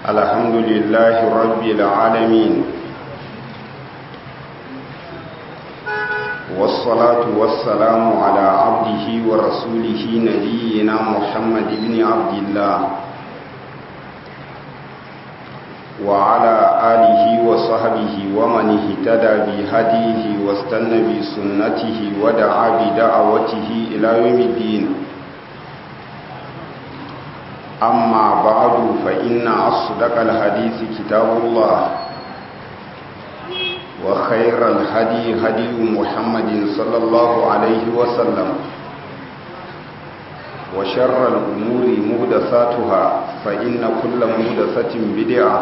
الحمد لله رب العالمين والصلاة والسلام على عبده ورسوله نبينا محمد بن عبد الله وعلى آله وصحبه ومن اهتدى بهديه واستنى بسنته ودعا بدعوته إلى يوم الدين أما بعد فإن أصدق الحديث كتاب الله وخير الهدي هدي محمد صلى الله عليه وسلم وشر الأمور مهدساتها فإن كل مهدسة بدعة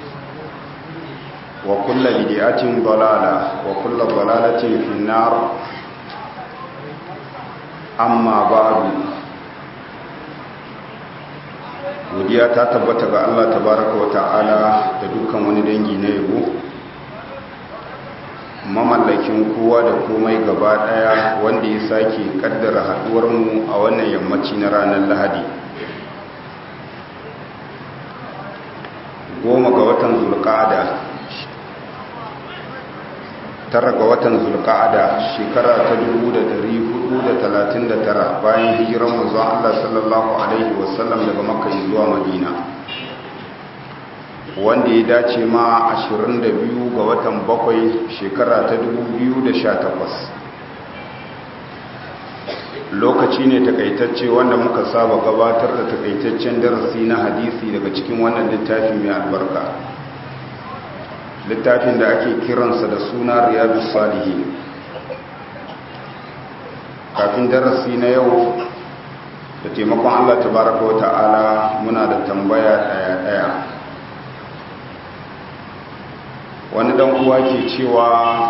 وكل بدعة ضلالة وكل ضلالة في النار أما بعد godiya ta tabbata ga Allah tabaraka wa ta'ala da dukkan wani dangi na yabo mamallakin kowa da komai gaba daya wanda ya sake kaddara haduwar mu a wannan yammaci na ranar Lahadi goma ga watan zulqa'ada tara ga watan zulqa'ada shekara ta 1439 bayan hijiran manzo Allah sallallahu alaihi wasallam daga Makka zuwa Madina wanda ya dace ma 22 ga watan bakwai shekara ta 2018 lokaci ne takaitacce wanda muka saba gabatar da takaitaccen darasi na hadisi daga cikin wannan littafi mai albarka littafin da ake kiransa da suna riyadu salihi kafin darasi na yau da taimakon allah tabaraka wa ta'ala muna da tambaya daya-daya wani dan uwa ke cewa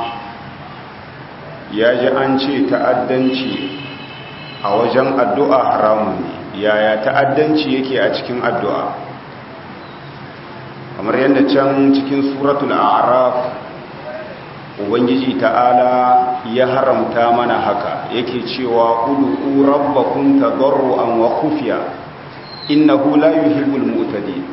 ya ji an ce ta'addanci a wajen addu'a haramun ne yaya ta'addanci yake a cikin addu'a kamar yadda can cikin suratul a'raf ubangiji ta'ala ya haramta mana haka yake cewa ud'u rabbakum tadarruan wa khufiya innahu la yuhibbul mu'tadin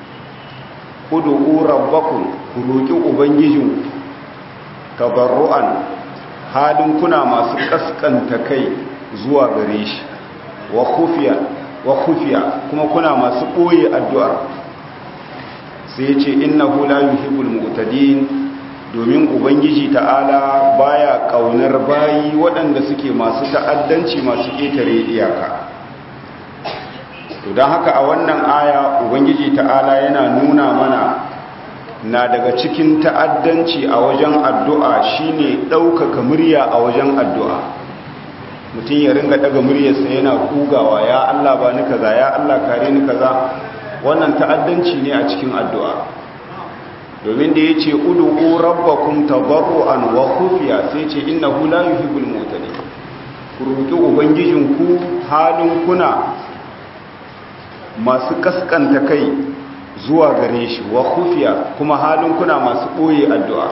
ud'u rabbakum ku roki ubangijin tadarruan halin kuna masu kaskanta kai zuwa gare shi wa khufiya wa khufiya kuma kuna masu koyi addu'ar sai ya ce innahu la yuhibbul mu'tadin domin ubangiji ta'ala baya kaunar bayi waɗanda suke masu ta'addanci masu ƙetare iyaka to don haka a wannan aya ubangiji ta'ala yana nuna mana na daga cikin ta'addanci a wajen addu'a shine ɗaukaka murya a wajen addu'a mutum ya ringa ɗaga muryarsa yana kugawa ya Allah ba ni kaza ya Allah kare ni kaza wannan ta'addanci ne a cikin addu'a domin da ya ce udu'u rabbakum tabarru'an wa khufiya sai ce innahu la yuhibbul mu'tadin ku roki ubangijinku halin kuna masu kaskanta kai zuwa gare shi wa khufiya kuma halin kuna masu boye addu'a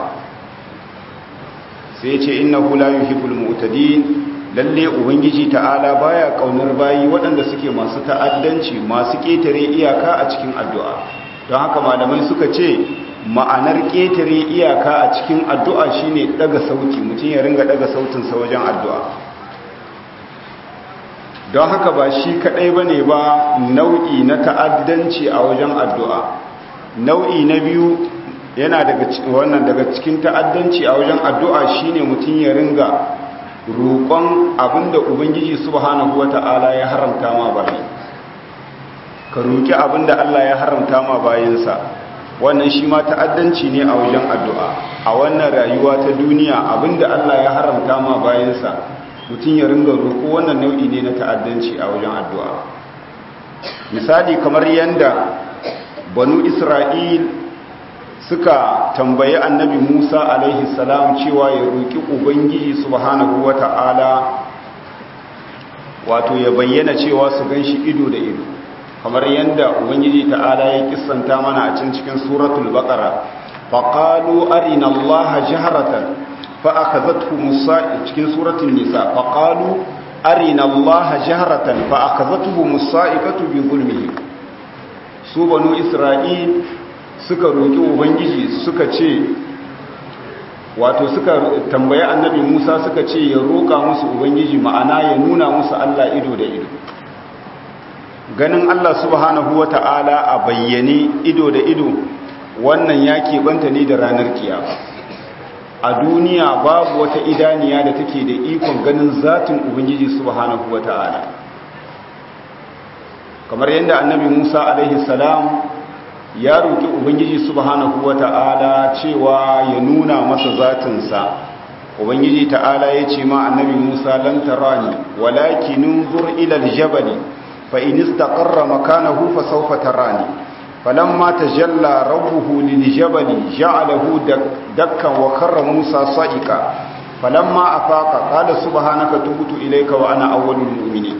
sai ce innahu la yuhibbul mu'tadin lalle ubangiji ta'ala baya kaunar bayi waɗanda suke masu ta'addanci masu ƙetare iyaka a cikin addu'a don haka malamai suka ce ma'anar ƙetare iyaka a cikin addu'a shine daga sauti mutum ya ringa daga sautinsa wajen addu'a don haka ba shi kaɗai ba ne ba nau'i na ta'addanci a wajen addu'a nau'i na biyu yana daga wannan daga cikin ta'addanci a wajen addu'a shine mutum ya ringa roƙon abinda ubangiji subhanahu wata'ala ya haramta ma bayi ka roƙi abinda Allah ya haramta ma bayinsa wannan shi ma ta'addanci ne a wajen addu'a a wannan rayuwa ta duniya abinda Allah ya haramta ma bayinsa mutum ya ringa roƙo wannan nau'i ne na ta'addanci a wajen addu'a misali kamar yanda banu isra'il suka tambayi annabi Musa alaihi salam cewa ya roƙi Ubangiji subhanahu wa ta'ala wato ya bayyana cewa su gan shi ido da ido kamar yadda Ubangiji ta'ala ya kissanta mana a cin cikin suratul baqara faqalu arina allaha jahratan fa akhadhathu musa cikin suratul nisa faqalu arina allaha jahratan fa akhadhathu musa'ikatu bi zulmihi su banu isra'il suka roƙi ubangiji suka ce wato suka tambayi annabi musa suka ce ya roƙa musu ubangiji ma'ana ya nuna musu allah ido da ido ganin allah subhanahu wa ta'ala a bayyane ido da ido wannan ya keɓanta ne da ranar kiyama a duniya babu wata idaniya da take da ikon ganin zatin ubangiji subhanahu wa ta'ala kamar yadda annabi musa alaihi salam ya roƙi ubangiji subhanahu wata'ala cewa ya nuna masa zatinsa ubangiji ta'ala ya ce ma annabi musa lan tarani walakin unzur ila aljabal fa in istaqarra makanahu fa sawfa tarani falamma tajalla rabbuhu liljabal ja'alahu dakkan wa karra musa sa'ika falamma afaqa qala subhanaka tubtu ilayka wa ana awwalul mu'minin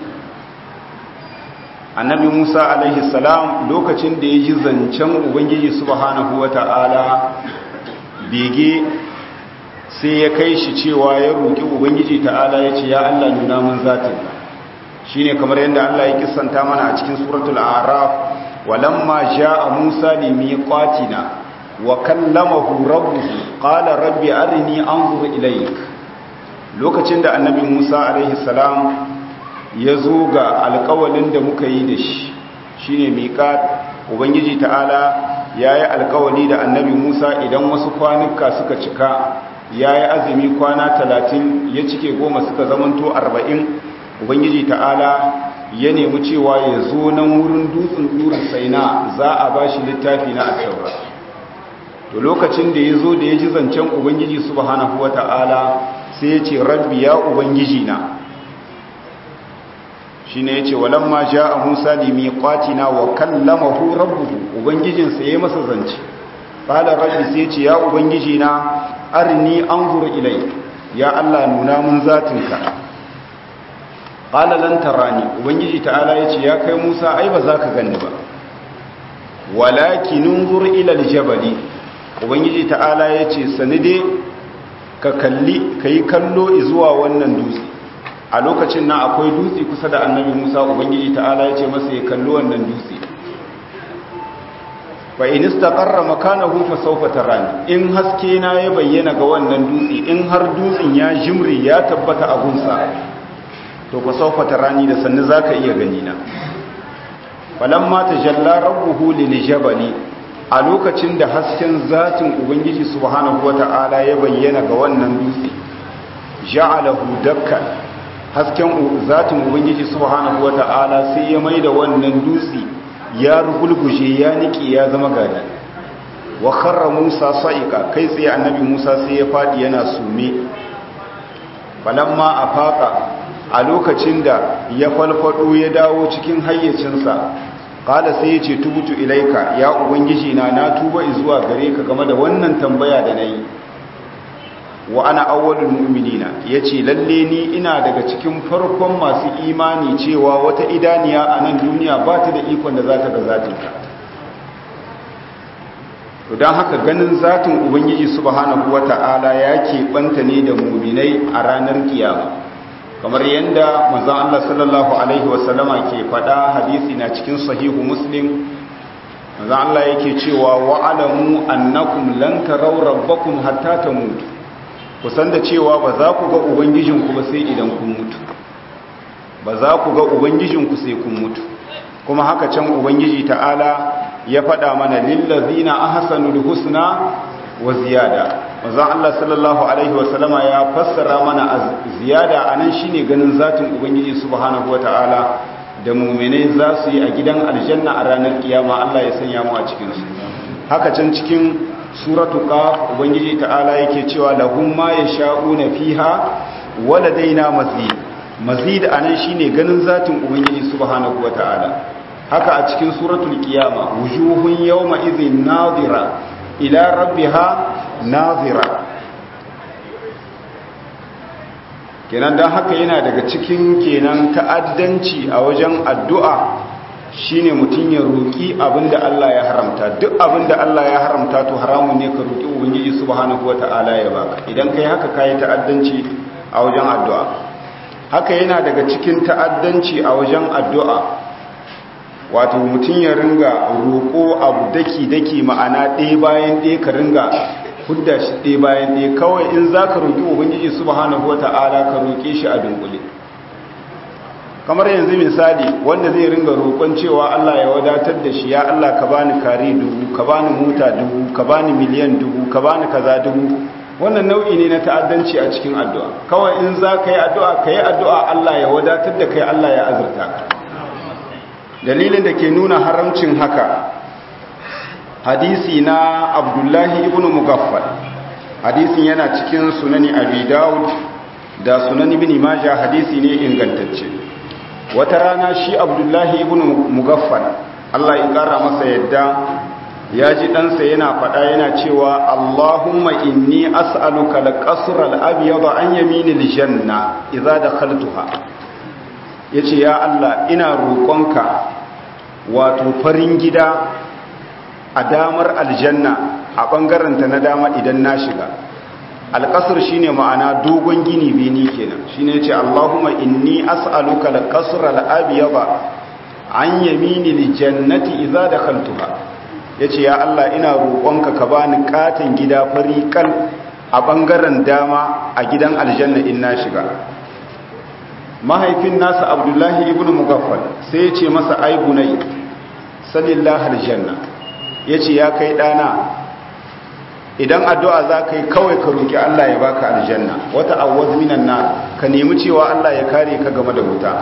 annabi musa alaihi salam lokacin da ya ji zancen ubangiji subhanahu wata'ala bege sai ya kai shi cewa ya roƙi ubangiji ta'ala ya ce ya allah nuna mun zatin shi ne kamar yadda allah ya kisanta mana a cikin suratul araf walamma ja'a musa limiqatina wa kallamahu rabbuhu qala rabbi arini anzur ilayk lokacin da annabi musa alaihi salam ya zo ga alkawalin da muka yi da shi shi ne miƙat ubangiji ta'ala ya yi alkawali da annabi musa idan wasu kwanuka suka cika ya yi azumi kwana talatin ya cike goma suka zamanto arba'in ubangiji ta'ala ya nemi cewa ya zo nan wurin dutsen durin saina za a ba shi littafi na asaura to lokacin da ya zo da ya ji zancen ubangiji subhanahu wa ta'ala sai ya ce rabbi ya ubangiji na shi ne ya ce walamma ja a musa limi kwatina wa kallamahu rabbuhu ubangijinsa ya yi masa zance ƙalar rabbi sai ce ya ubangiji na arini an zuru ilai ya allah nuna mun zatinka ƙalalan tarani ubangiji ta'ala ya ce ya kai musa ai ba za ka gani ba walakinin zuru ilal jabali ubangiji ta'ala ya ce sanide ka kalli ka yi kallo zuwa wannan dutse a lokacin nan akwai dutse kusa da annabi musa ubangiji ta'ala ya ce masa ya kalli wannan dutse fa in istaqarra makanahu fa sawfa tarani in haske na ya bayyana ga wannan dutse in har dutsen ya jimri ya tabbata a gunsa to fa sawfa tarani da sannu zaka iya gani na falamma tajalla rabbuhu lil jabali a lokacin da hasken zatin ubangiji subhanahu wata'ala ya bayyana ga wannan dutse ja'alahu dakkan hasken zatin ubangiji subhanahu wata'ala sai ya maida wannan dutse ya rugulguje ya niki ya zama gada wa kharra Musa sa'iqa kai tsaye annabi Musa sai ya fadi yana sume falamma afaka a lokacin da ya falfado ya dawo cikin hayyacinsa qala sai yace tubutu ilaika ya ubangiji na na tuba zuwa gare ka game da wannan tambaya da nayi wa ana awwalul mu'minina yace lalle ni ina daga cikin farkon masu imani cewa wata idaniya a nan duniya ba ta da ikon da za ta ga zatinka to dan haka ganin zatin ubangiji subhanahu wata'ala ya keɓanta ne da mu'minai a ranar kiyama kamar yadda manzon Allah sallallahu alaihi wasallama ke faɗa hadisi na cikin sahihu muslim manzon Allah yake cewa wa'alamu annakum lan taraw rabbakum hatta tamutu kusan da cewa ba za ku ga ubangijinku ba sai idan kun mutu ba za ku ga ubangijinku sai kun mutu kuma haka can ubangiji ta'ala ya faɗa mana lillazina ahsanul husna wa ziyada manzon Allah sallallahu alaihi wasallama ya fassara mana ziyada anan shine ganin zatin ubangiji subhanahu wataala da mu'minai za su yi a gidan aljanna a ranar kiyama Allah ya sanya mu a cikin su haka can cikin suratu qaf ubangiji ta'ala yake cewa lahum ma yasha'una fiha waladaina mazid mazid anan shine ganin zatin ubangiji subhanahu wataala haka a cikin suratul qiyama wujuhun yawma idhin nadira ila rabbiha nazira kenan dan haka yana daga cikin kenan ta'addanci a wajen addu'a shine mutum ya roki abinda Allah ya haramta duk abinda Allah ya haramta to haramun ne ka roki ubangiji subhanahu wataala ya baka idan kai haka kai ta'addanci a wajen addu'a haka yana daga cikin ta'addanci a wajen addu'a wato mutum ya ringa roƙo abu daki-daki ma'ana ɗaya bayan ɗaya ka ringa hudda shi ɗaya bayan ɗaya kawai in za ka roƙi ubangiji subhanahu wa ta'ala ka roƙe shi a dunkule kamar yanzu misali wanda zai ringa roƙon cewa Allah ya wadatar da shi ya Allah ka bani kare dubu ka bani mota dubu ka bani miliyan dubu ka bani kaza dubu wannan nau'i ne na ta'addanci a cikin addu'a kawai in za ka yi addu'a ka yi addu'a Allah ya wadatar da kai Allah ya azurta ka dalilin da ke nuna haramcin haka hadisi na abdullahi ibn mugaffal hadisin yana cikin sunani abi daud da sunani ibn majah hadisi ne ingantacce wata rana shi abdullahi ibn mugaffal Allah ya kara masa yadda ya ji ɗansa yana faɗa yana cewa Allahumma inni as'aluka al-qasr al-abyad an yaminil janna idza dakhaltuha yace ya Allah ina roƙonka wato farin gida a damar aljanna a bangaren ta na dama idan na shiga al-qasr shine ma'ana dogon gini beni kenan shine yace Allahumma inni as'aluka al-qasr al-abyad an yaminil jannati idza dakhaltuha ya ce ya Allah ina roƙonka ka bani katon gida fari kal a ɓangaren dama a gidan aljanna in na shiga mahaifin nasa abdullahi ibn mugaffal sai ya ce masa ai bunai salillah aljanna ya ce ya kai ɗana idan addu'a za ka yi kawai ka roƙi Allah ya baka aljanna wata awwaz minan na ka nemi cewa Allah ya kare ka game da wuta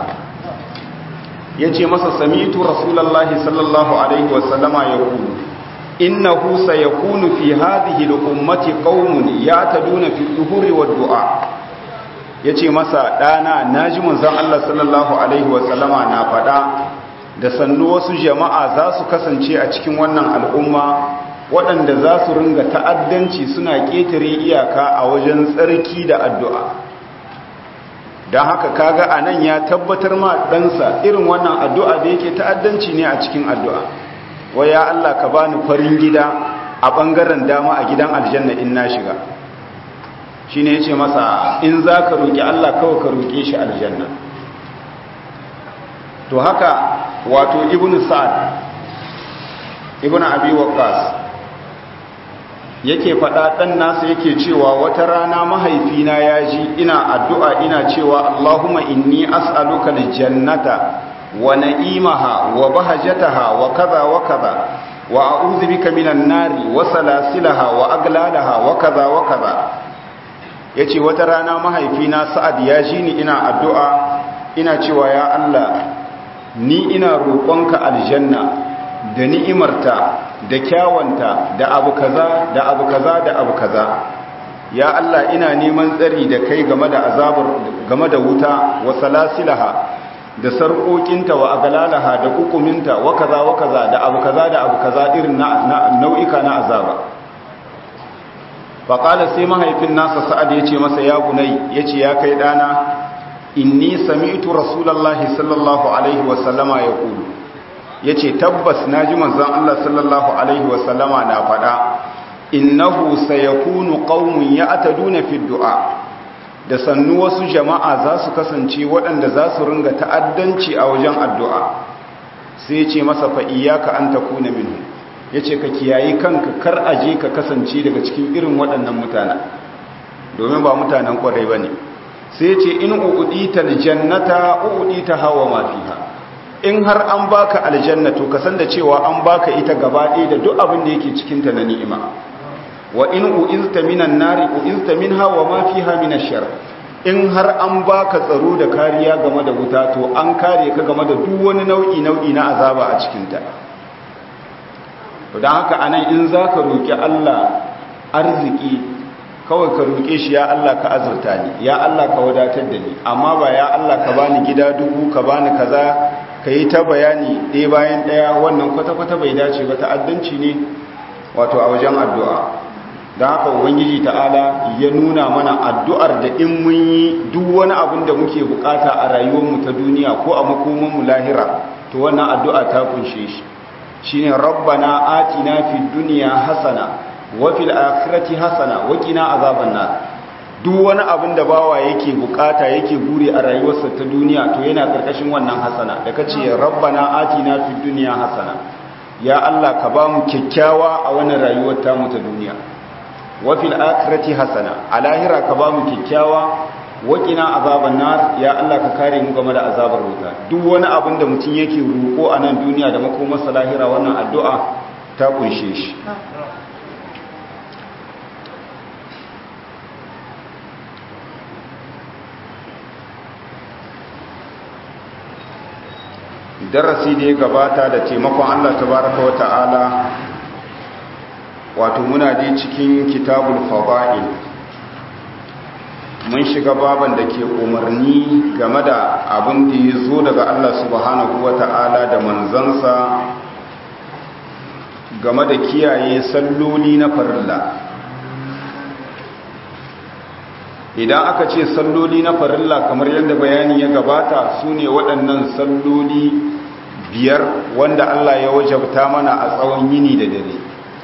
ya ce masa samitu rasulallahi sallallahu alaihi wasallama ya kulu innahu sayakunu fi hadhihi al-ummati qaumun ya'taduna fi dhuhuri wa du'a yace masa dana naji manzon Allah sallallahu alaihi wasallama na fada da sannu wasu jama'a za su kasance a cikin wannan al'umma waɗanda za su ringa ta'addanci suna ƙetare iyaka a wajen tsarki da addu'a don haka kaga a nan ya tabbatar ma ɗansa irin wannan addu'a da yake ta'addanci ne a cikin addu'a waya Allah ka bani farin gida a ɓangaren dama a gidan aljanna in na shiga shi ne ya ce masa in za ka roƙi Allah kawai ka roƙe shi aljanna to haka wato ibn sa'ad ibn abi waqqas yake faɗa ɗan nasa yake cewa wata rana mahaifina ya ji ina addu'a ina cewa Allahumma inni as'aluka aljannata wa na'imaha wa bahajataha wa kaza wa kaza wa a'udhu bika minan nari wa salasilaha wa aglalaha wa kaza wa kaza yace wata rana mahaifina Sa'ad ya ji ni ina addu'a ina cewa ya Allah ni ina roƙonka aljanna da ni'imarta da kyawanta da abu kaza da abu kaza da abu kaza ya Allah ina neman tsari da kai game da azabar game da wuta wa salasilaha da sarƙoƙinta wa agalalaha da hukuminta wa kaza wa kaza da abu kaza da abu kaza irin na nau'ika na azaba faƙala sai mahaifin nasa sa'ad ya ce masa ya gunai ya ce ya kai ɗana inni sami'tu rasulallahi sallallahu alaihi wasallama ya ƙulu ya ce tabbas na ji manzan Allah sallallahu Alaihi wasallama na faɗa innahu sayakunu qaumun ya'taduna fi du'a da sannu wasu jama'a za su kasance waɗanda za su ringa ta'addanci a wajen addu'a sai ya ce masa fa iyyaka an takuna minhu yace ka kiyayi kanka kar aje ka kasance daga cikin irin waɗannan mutanen domin ba mutanen kwarai bane sai ya ce in uudita aljannata uudita hawa ma fiha in har an baka aljanna to kasan da cewa an baka ita gaba ɗaya da duk abin da yake cikin ta na ni'ima wa in uizta minan nari uizta minha wa ma fiha min ash-shar in har an baka tsaro da kariya game da wuta to an kare ka game da duk wani nau'i nau'i na azaba a cikin ta to dan haka anan in zaka roki Allah arziki kawai ka roke shi ya Allah ka azurta ni ya Allah ka wadatar da ni amma ba ya Allah ka bani gida dubu ka bani kaza ka yi ta bayani ɗaya bayan ɗaya wannan kwata-kwata bai dace ba ta'addanci ne wato a wajen addu'a da haka ubangiji ta'ala ya nuna mana addu'ar da in mun yi duk wani abin da muke bukata a rayuwarmu ta duniya ko a makomanmu lahira to wannan addu'a ta kunshe shi shine rabbana atina fid dunya hasana wa fil akhirati hasana wa qina azaban nar duk wani abin da bawa yake bukata yake buri a rayuwarsa ta duniya to yana karkashin wannan hasana da kace rabbana atina fid dunya hasana ya Allah ka ba mu kyakkyawa a wannan rayuwar ta mu ta duniya wa fil akhirati hasana a lahira ka ba mu kyakkyawa wa qina azaban nar ya Allah ka kare mu game da azabar wuta duk wani abin da mutum yake roko a nan duniya da makomarsa lahira wannan addu'a ta kunshe shi darasi da ya gabata da taimakon Allah tabaraka wa ta'ala wato muna dai cikin kitabul fada'il mun shiga baban da ke umarni game da abin da ya zo daga Allah subhanahu wa ta'ala da manzansa game da kiyaye salloli na farilla idan aka ce salloli na farilla kamar yadda bayani ya gabata su ne waɗannan salloli biyar wanda Allah ya wajabta mana a tsawon yini da dare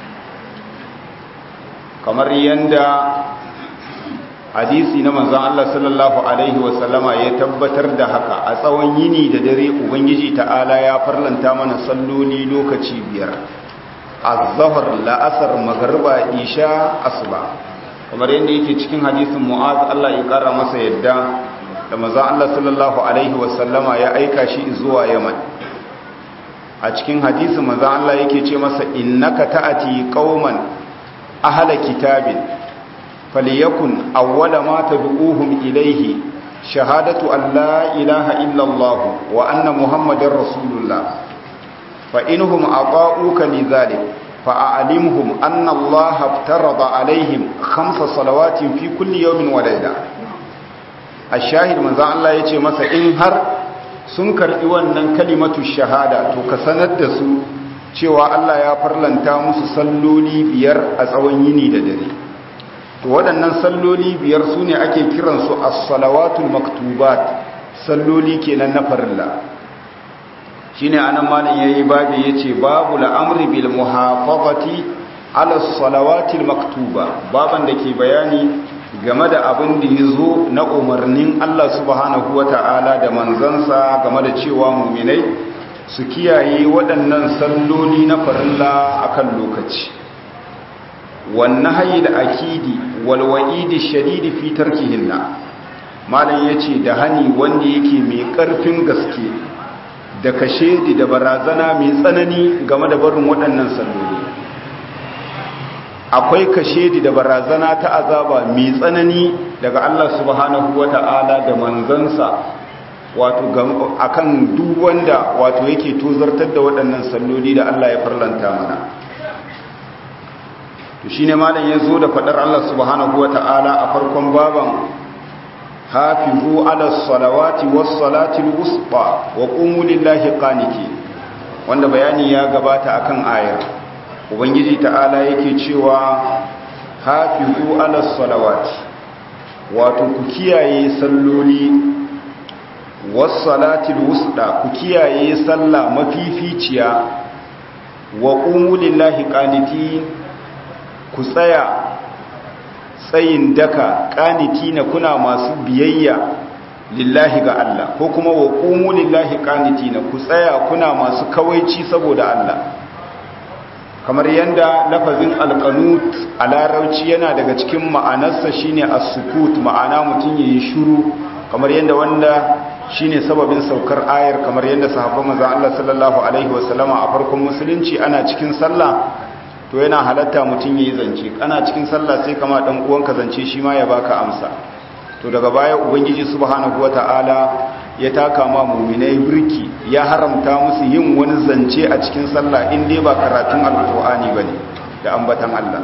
kamar yadda hadisi na manzan Allah sallallahu Alaihi wasallama ya tabbatar da haka a tsawon yini da dare Ubangiji ta'ala ya farlanta mana salloli lokaci biyar a zahar la'asar magarba isha asuba kamar yadda yake cikin hadisin mu'az Allah ya kara masa yadda da maza Allah sallallahu alaihi wasallama ya aika shi zuwa Yaman a cikin hadisin maza Allah yake ce masa innaka ta'ati qauman ahla kitabin falyakun awwala ma tad'uhum ilayhi shahadatu an la ilaha illa Allah wa anna muhammadar rasulullah fa inhum ata'uka lidhalik فأعلمهم أن الله افترض عليهم خمس صلوات في كل يوم وليلة الشاهد من ذا الله يتي مسا إن هر sun karɓi wannan kalimatu shahada to ka sanar da su cewa Allah ya farlanta musu salloli biyar a tsawon yini da dare to waɗannan salloli biyar su ne ake kiransu as-salawatul maktubat salloli kenan na farilla shine anan malam yayi babu yace babu la'amri bil muhafazati ala salawatil maktuba baban da ke bayani game da abin da yazo na umarnin Allah subhanahu wata'ala da manzansa game da cewa mu'minai su kiyaye waɗannan salloli na farilla akan lokaci wan nahyi da akidi wal wa'idi shadidi fi tarkihinna malam yace da hani wanda yake mai ƙarfin gaske da kashe da barazana mai tsanani game da barin waɗannan salloli akwai kashe da barazana ta azaba mai tsanani daga Allah subhanahu wata'ala da manzansa wato akan duk wanda wato yake tozartar da waɗannan salloli da Allah ya farlanta mana to shine malam ya zo da faɗar Allah subhanahu wata'ala a farkon baban hafizu ala salawati was salati al-wusta wa qumu lillahi qaniti wanda bayani ya gabata akan ayar ubangiji ta'ala yake cewa hafizu ala salawati wato ku kiyaye salloli was salati al-wusta ku kiyaye sallah mafificiya wa qumu lillahi qaniti ku tsaya tsayin daka na kuna masu biyayya lillahi ga Allah ko kuma wa qumu lillahi qanitina ku tsaya kuna masu kawaici saboda Allah kamar yanda lafazin alqanut a larauci yana daga cikin ma'anarsa shine as-sukut ma'ana mutun yayi shiru kamar yanda wanda shine sababin saukar ayar kamar yanda sahabban manzon Allah sallallahu alaihi wasallama a farkon musulunci ana cikin sallah to yana halatta mutum ya yi zance ana cikin sallah sai kama ɗan uwanka zance shi ma ya baka amsa to daga baya ubangiji subhanahu wata'ala ya taka ma muminai birki ya haramta musu yin wani zance a cikin sallah in dai ba karatun alqur'ani bane da ambatan Allah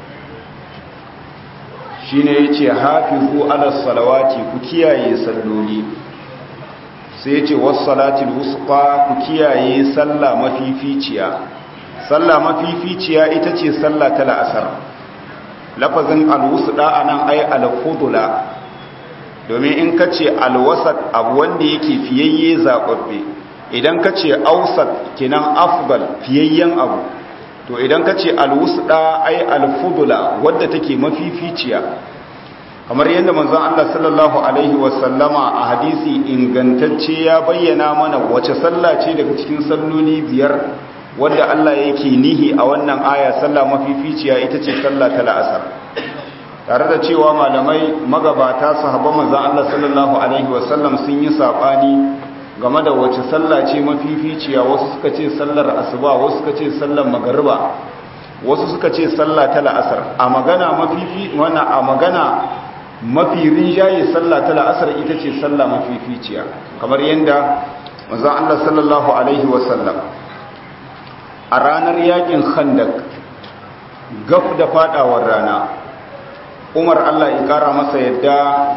shine yace hafizu ala salawati ku kiyaye salloli sai yace was salatil wusqa ku kiyaye sallah mafificiya sallah mafificiya ita ce sallah ta la'asar lafazin alwusda anan ay alfudula domin in ka ce alwasat abu wanda yake fiyayye zaɓaɓɓe idan ka ce ausat kinan afdal fiyayyen abu to idan ka ce alwusda ay alfudula wadda take mafificiya kamar yadda manzon Allah sallallahu alaihi wasallama a hadisi ingantacce ya bayyana mana wace sallah ce daga cikin salloli biyar wadda Allah yake nihi a wannan aya sallah mafificiya ita ce sallah ta la'asar tare da cewa malamai magabata sahabban manzon Allah sallallahu alaihi wasallam sun yi sabani game da wace sallah ce mafificiya wasu suka ce sallar asuba wasu suka ce sallar magariba wasu suka ce sallah ta la'asar a magana mafifi wannan a magana mafi rinjaye sallah ta la'asar ita ce sallah mafificiya kamar yadda manzon Allah sallallahu alaihi wasallam a ranar yakin khandak gaf da fadawar rana Umar Allah ya kara masa yadda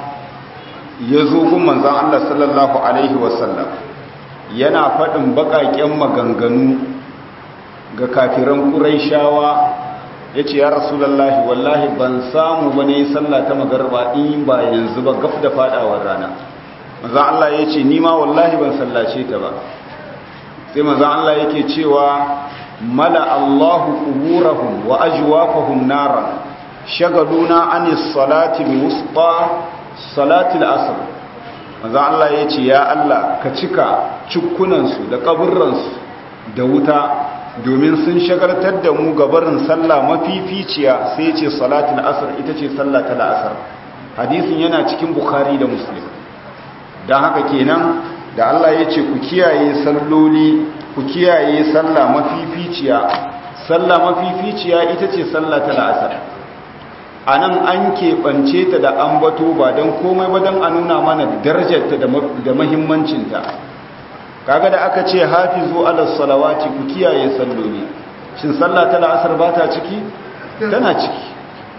ya zo gun manzon Allah sallallahu alaihi wasallam yana faɗin baƙaƙen maganganu ga kafiran ƙuraishawa ya ce ya rasulallahi wallahi ban samu ba ne sallah ta magarba in ba yanzu ba gaf da fadawar rana maza Allah ya ce nima wallahi ban sallace ta ba sai maza Allah yake cewa mala Allahu kuburahum wa ajwafahum naran shagaluna anis salati wusta salatil asr maza Allah ya ce ya Allah ka cika cikkunansu da kaburransu da wuta domin sun shagartar da mu gabarin sallah mafificiya sai ce salatul asr ita ce sallah ta la'asar hadisin yana cikin bukhari da muslim don haka kenan da Allah ya ce ku kiyaye salloli ku kiyaye sallah mafificiya sallah mafificiya ita ce sallah ta la'asar a nan an keɓance ta da ambato ba don komai ba don a nuna mana darajarta da mahimmancinta kaga da aka ce hafizu ala salawati ku kiyaye salloli shin sallah ta la'asar ba ta ciki tana ciki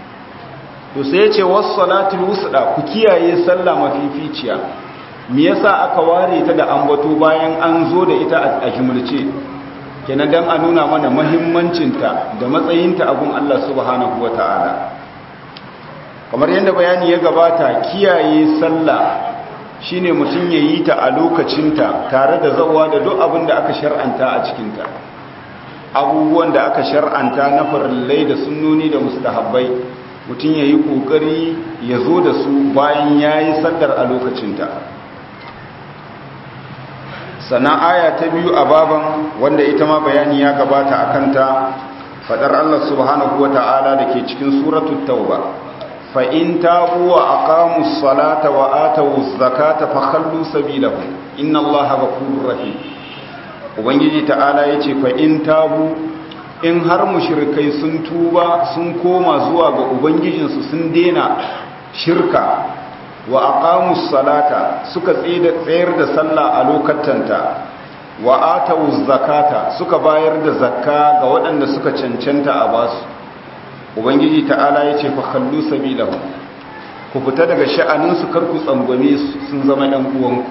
to sai ya ce was salatul wusda ku kiyaye sallah mafificiya me yasa aka ware ta da ambato bayan an zo da ita a jumulce kenan dan a nuna mana muhimmancinta da matsayinta abun Allah subhanahu wataala kamar yadda bayani ya gabata kiyaye sallah shine mutum ya yi ta a lokacinta tare da zawa da duk abin da aka shar'anta a cikinta abubuwan da aka shar'anta na farillai da sunnoni da mustahabbai mutum ya yi ƙoƙari ya zo da su bayan ya yi sallar a lokacinta sannan aya ta biyu a baban wanda ita ma bayani ya gabata a kanta faɗar allah subhanahu wa ta'ala da ke cikin suratul tauba fa'in tabu wa aqamu salata wa atawu zakata fa khallu sabilahum inna allaha ghafurur rahim ubangiji ta'ala yace fa'in tabu in har mushrikai sun tuba sun koma zuwa ga ubangijinsu sun dena shirka wa aqamu salata suka tsayar da sallah a lokatanta wa atawu zakata suka bayar da zakka ga waɗanda suka cancanta a basu ubangiji ta'ala ya ce fakallu sabilahu ku fita daga sha'aninsu karku tsangwame sun zama ɗan uwanku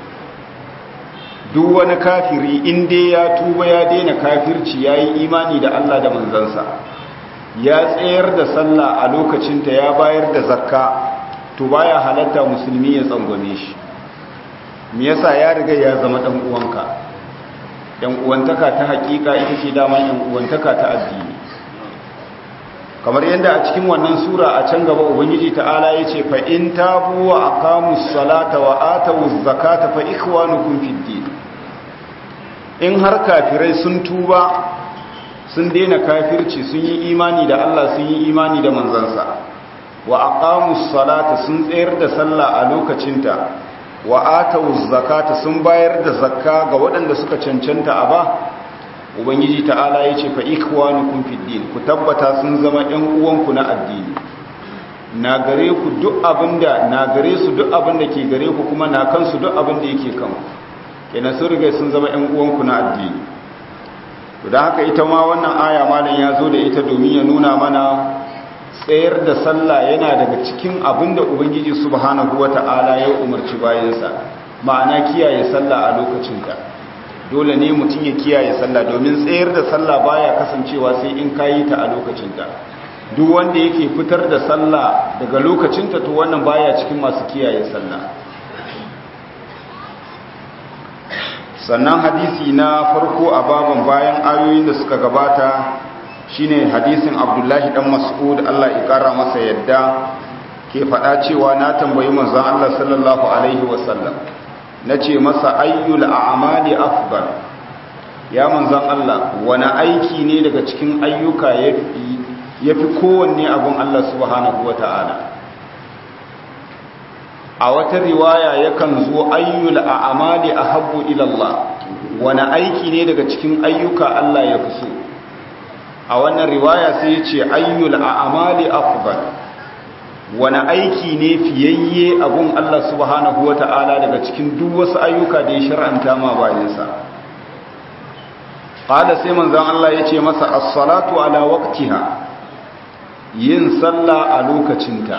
duk wani kafiri inda ya tuba ya daina kafirci ya yi imani da Allah da manzansa ya tsayar da sallah a lokacinta ya bayar da zakka to baya halatta musulmi ya tsangwame shi me yasa ya riga ya zama ɗan uwanka ɗan uwantaka ta hakika ita ce dama ɗan uwantaka ta addini kamar yadda a cikin wannan sura a can gaba ubangiji ta'ala ya ce fa in tabu wa aqamus salata wa atawuz zakata fa ikhwanukum fid din in har kafirai sun tuba sun daina kafirci sun yi imani da Allah sun yi imani da manzansa wa aqamus salata sun tsayar da sallah a lokacinta wa atawuz zakata sun bayar da zakka ga waɗanda suka cancanta a ba ubangiji ta'ala ya ce fa ikwanukum fid din ku tabbata sun zama ɗan uwanku na addini na gare ku duk abinda na gare su duk abinda ke gare ku kuma na kansu duk abinda yake kan kenan sun riga sun zama ɗan uwanku na addini to dan haka ita ma wannan aya malam ya zo da ita domin ya nuna mana tsayar da sallah yana daga cikin abinda ubangiji subhanahu wata'ala ya umarci bayansa ma'ana kiyaye sallah a lokacinta dole ne mutum ya kiyaye sallah domin tsayar da sallah baya kasancewa sai in kayi ta a lokacinta duk wanda yake fitar da sallah daga lokacinta to wannan baya cikin masu kiyaye sallah sannan hadisi na farko a baban bayan ayoyin da suka gabata shine hadisin abdullahi dan mas'ud Allah ya kara masa yadda ke faɗa cewa na tambayi manzon Allah sallallahu alaihi wasallam nace masa ayyul a'mali afdal ya manzon Allah wani aiki ne daga cikin ayyuka yafi kowanne abun Allah subhanahu wata'ala a wata riwaya yakan zo ayyul a'mali ahabbu ila Allah wani aiki ne daga cikin ayyuka Allah ya fi so a wannan riwaya sai ya ce ayyul a'mali afdal wani aiki ne fiyayye abun Allah subhanahu wata'ala daga cikin duk wasu ayyuka da ya shar'anta ma bayansa qala sai manzon Allah ya ce masa as-salatu ala waqtiha yin sallah a lokacinta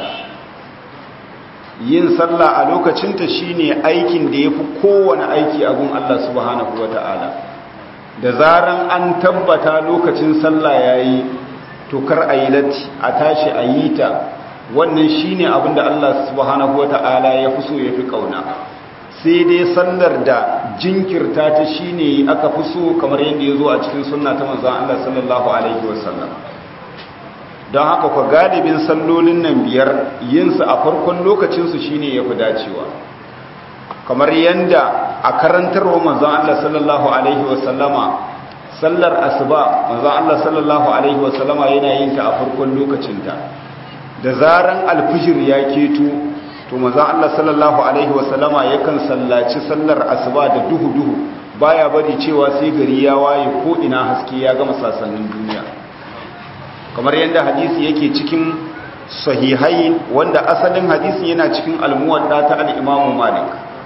yin sallah a lokacinta shine aikin da yafi kowane aiki abun Allah subhanahu wata'ala da zaran an tabbata lokacin sallah yayi to kar ayi latti a tashi a yi ta wannan shine abin da Allah subhanahu wata'ala ya fi so ya fi kauna sai dai sallar da jinkirta ta shine aka fi so kamar yadda ya zo a cikin sunna ta manzon Allah sallallahu alaihi wasallam don haka ku galibin sallolin nan biyar yin su a farkon lokacin su shine yafi dacewa kamar yadda a karantarwa manzon Allah sallallahu alaihi wasallama sallar asuba manzon Allah sallallahu alaihi wasallama yana yin ta a farkon lokacinta da zaran alfijir ya keto to manzon Allah sallallahu alaihi wasallama yakan sallaci sallar asuba da duhu duhu baya bari cewa sai gari ya waye ko ina haske ya gama sasannin duniya kamar yadda hadisi yake cikin sahihai wanda asalin hadisi yana cikin almuwadda ta al-Imam Malik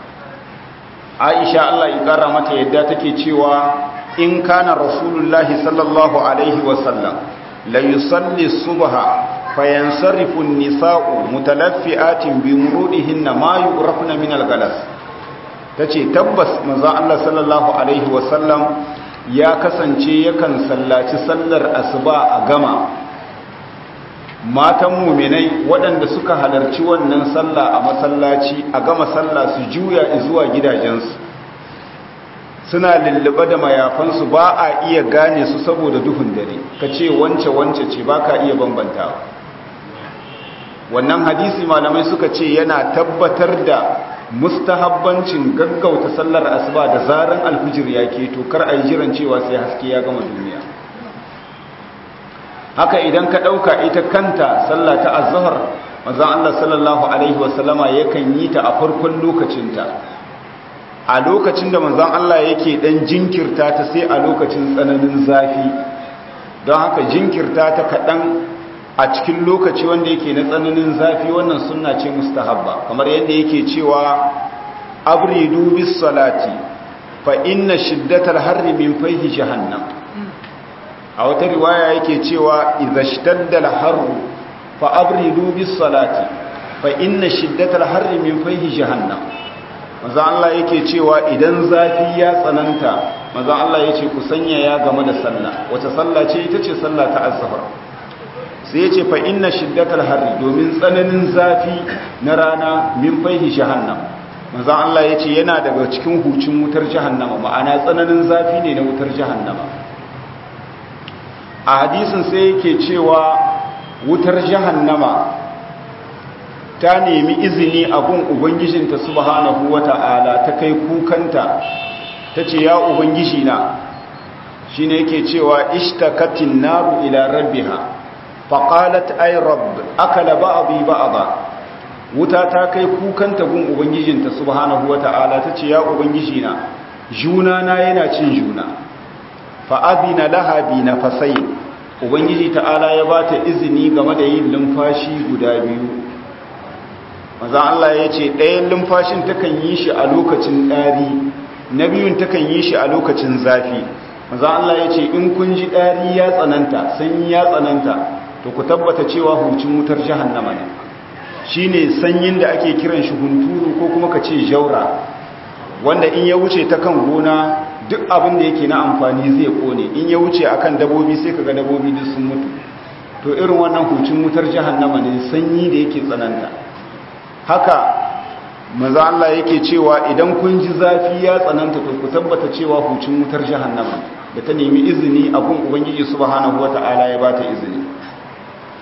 Aisha Allah ya kara mata yadda take cewa in kana rasulullahi sallallahu alaihi wasallam la yusalli subha fayansarifu nisa'u mutalaffi'atin bi murudihinna ma yu'rafna min al-galas tace tabbas manzo Allah sallallahu alaihi wasallam ya kasance yakan sallaci sallar asuba a gama matan mu'minai waɗanda suka halarci wannan sallah a masallaci a gama sallah su juya zuwa gidajensu suna lullube da mayafansu ba a iya gane su saboda duhun dare ka ce wance wance ce ba ka iya bambantawa wannan hadisi malamai suka ce yana tabbatar da mustahabbancin gaggauta sallar asuba da zaran alfijir ya keto kar a yi jiran cewa sai haske ya gama duniya haka idan ka ɗauka ita kanta sallah ta azhar manzon Allah sallallahu alaihi wasallama yakan yi ta a farkon lokacinta a lokacin da manzon Allah yake dan jinkirta ta sai a lokacin tsananin zafi don haka jinkirta ta kaɗan a cikin lokaci wanda yake na tsananin zafi wannan sunna ce mustahabba kamar yadda yake cewa abridu bis salati fa inna shiddatal harri min fayhi jahannam a wata riwaya yake cewa idza shtadda al harru fa abridu bis salati fa inna shiddatal harri min fayhi jahannam maza Allah yake cewa idan zafi ya tsananta maza Allah yace ku sanya ya game da sallah wace sallah ce ita ce sallah ta azhar sai ya ce fa inna shiddatal harri domin tsananin zafi na rana min faihi jahannam manzo Allah ya ce yana daga cikin hucin wutar jahannama ma'ana tsananin zafi ne na wutar jahannama a hadisin sai yake cewa wutar jahannama ta nemi izini a gun ubangijinta subhanahu wata'ala ta kai kukanta ta ce ya ubangiji na shine yake cewa ishtakatin naru ila rabbiha faƙalat ai rabb akala ba'dhi ba'dha wuta ta kai kukanta gun ubangijinta subhanahu wata'ala tace ya ubangiji na juna na yana cin juna fa adina laha bi nafasai ubangiji ta'ala ya bata izini game da yin lumfashi guda biyu maza Allah ya ce ɗayan lumfashin takan yi shi a lokacin ɗari na biyun takan yi shi a lokacin zafi maza Allah ya ce in kun ji ɗari ya tsananta sanyi ya tsananta to ku tabbata cewa hucin wutar jahannama ne shine sanyin da ake kiran shi hunturu ko kuma ka ce jaura wanda in ya wuce ta kan gona duk abin da yake na amfani zai kone in ya wuce akan dabobi sai kaga dabobi duk sun mutu to irin wannan hucin wutar jahannama ne sanyi da yake tsananta haka maza Allah yake cewa idan kun ji zafi ya tsananta to ku tabbata cewa hucin wutar jahannama da ta nemi izini a gun ubangiji subhanahu wata'ala ya bata izini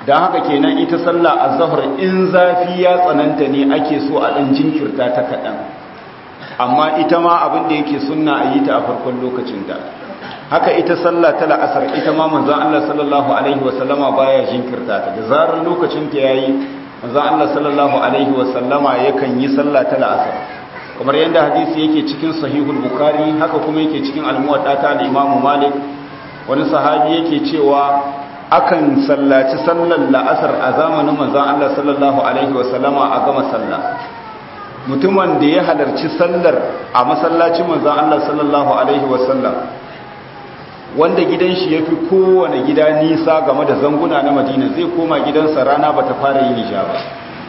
don haka kenan ita sallah azhar in zafi ya tsananta ne ake so a dan jinkirta ta kaɗan amma ita ma abin da yake sunna a yi ta a farkon lokacin da haka ita sallah ta la'asar ita ma manzon Allah sallallahu alaihi wasallama baya jinkirta ta da zarar lokacin ta yayi manzon Allah sallallahu alaihi wasallama yakan yi sallah ta la'asar kamar yadda hadisi yake cikin sahihul bukhari haka kuma yake cikin al-muwatta ta al-imam malik wani sahabi yake cewa akan sallaci sallar la'asar a zamanin manzon Allah sallallahu alaihi wasallama a gama sallah mutumin da ya halarci sallar a masallacin manzon Allah sallallahu alaihi wasallam wanda gidan shi ya fi kowane gida nisa game da zanguna na madina zai koma gidansa rana ba ta fara yin isha ba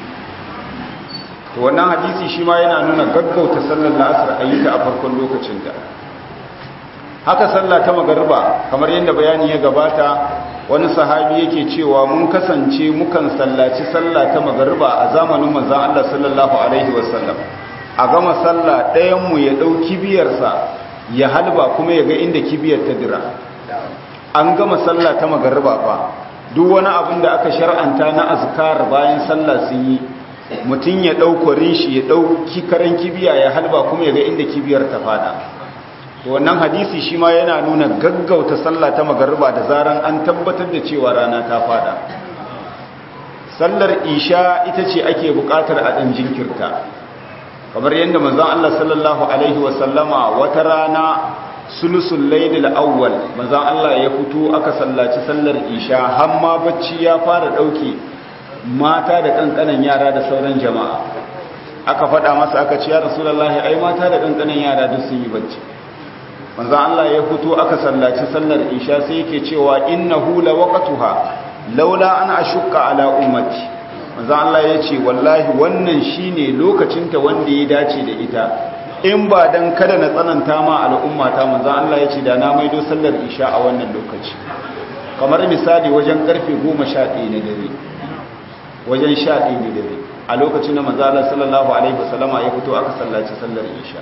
to wannan hadisi shi ma yana nuna gaggauta sallar la'asar a yi ta a farkon lokacinta haka sallah ta magarba kamar yadda bayani ya gabata wani sahabi yake cewa mun kasance mukan sallaci sallah ta magarba a zamanin manzon Allah sallallahu alaihi wasallam a gama sallah ɗayan mu ya ɗau kibiyarsa ya halba kuma ya ga inda kibiyar ta dira an gama sallah ta magarba fa duk wani abin da aka shar'anta na azkar bayan sallah sun yi mutum ya ɗaukorin shi ya ɗauki karen kibiya ya halba kuma ya ga inda kibiyar ta fada to wannan hadisi shi ma yana nuna gaggauta sallah ta magarba da zaran an tabbatar da cewa rana ta fada sallar isha ita ce ake buƙatar a ɗan jinkirta kamar yadda manzon Allah sallallahu alaihi wasallama wata rana sulusul laylil awwal manzon Allah ya fito aka sallaci sallar isha har ma bacci ya fara dauke mata da kankanan yara da sauran jama'a aka faɗa masa aka ce ya rasulullahi ai mata da kankanan yara duk sun yi bacci manzon Allah ya fito aka sallaci sallar isha sai yake cewa innahu lawaqtuha laula an ashukka ala ummati manzo Allah ya ce wallahi wannan shine lokacinta wanda ya dace da ita in ba dan kada na tsananta ma al'ummata manzo Allah ya ce da na maido sallar isha a wannan lokaci kamar misali wajen karfe 11 na dare wajen 11 na dare a lokacin da manzo Allah sallallahu alaihi wasallama ya fito aka sallaci sallar isha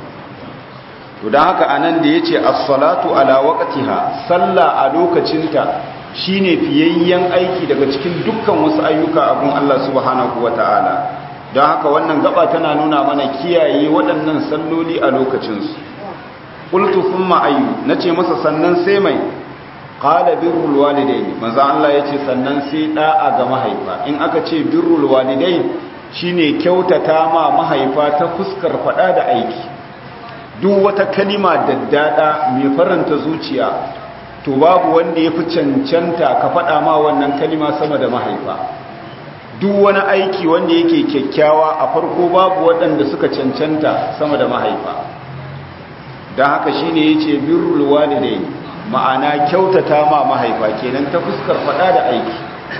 to dan haka anan da yace as-salatu ala waqtiha salla a lokacinta shine fiyayyen aiki daga cikin dukkan wasu ayyuka abun Allah subhanahu wata'ala don haka wannan gaba tana nuna mana kiyaye waɗannan salloli a lokacinsu qultu thumma ayyu nace masa sannan sai mai qala birrul walidain manzo Allah yace sannan sai da'a ga mahaifa in aka ce birrul walidain shine kyautata ma mahaifa ta fuskar fada da aiki duk wata kalima daddada mai faranta zuciya to babu wanda ya fi cancanta ka faɗa ma wannan kalima sama da mahaifa duk wani aiki wanda yake kyakkyawa a farko babu waɗanda suka cancanta sama da mahaifa don haka shi ne ya ce birrul walidai ma'ana kyautata ma mahaifa kenan ta fuskar faɗa da aiki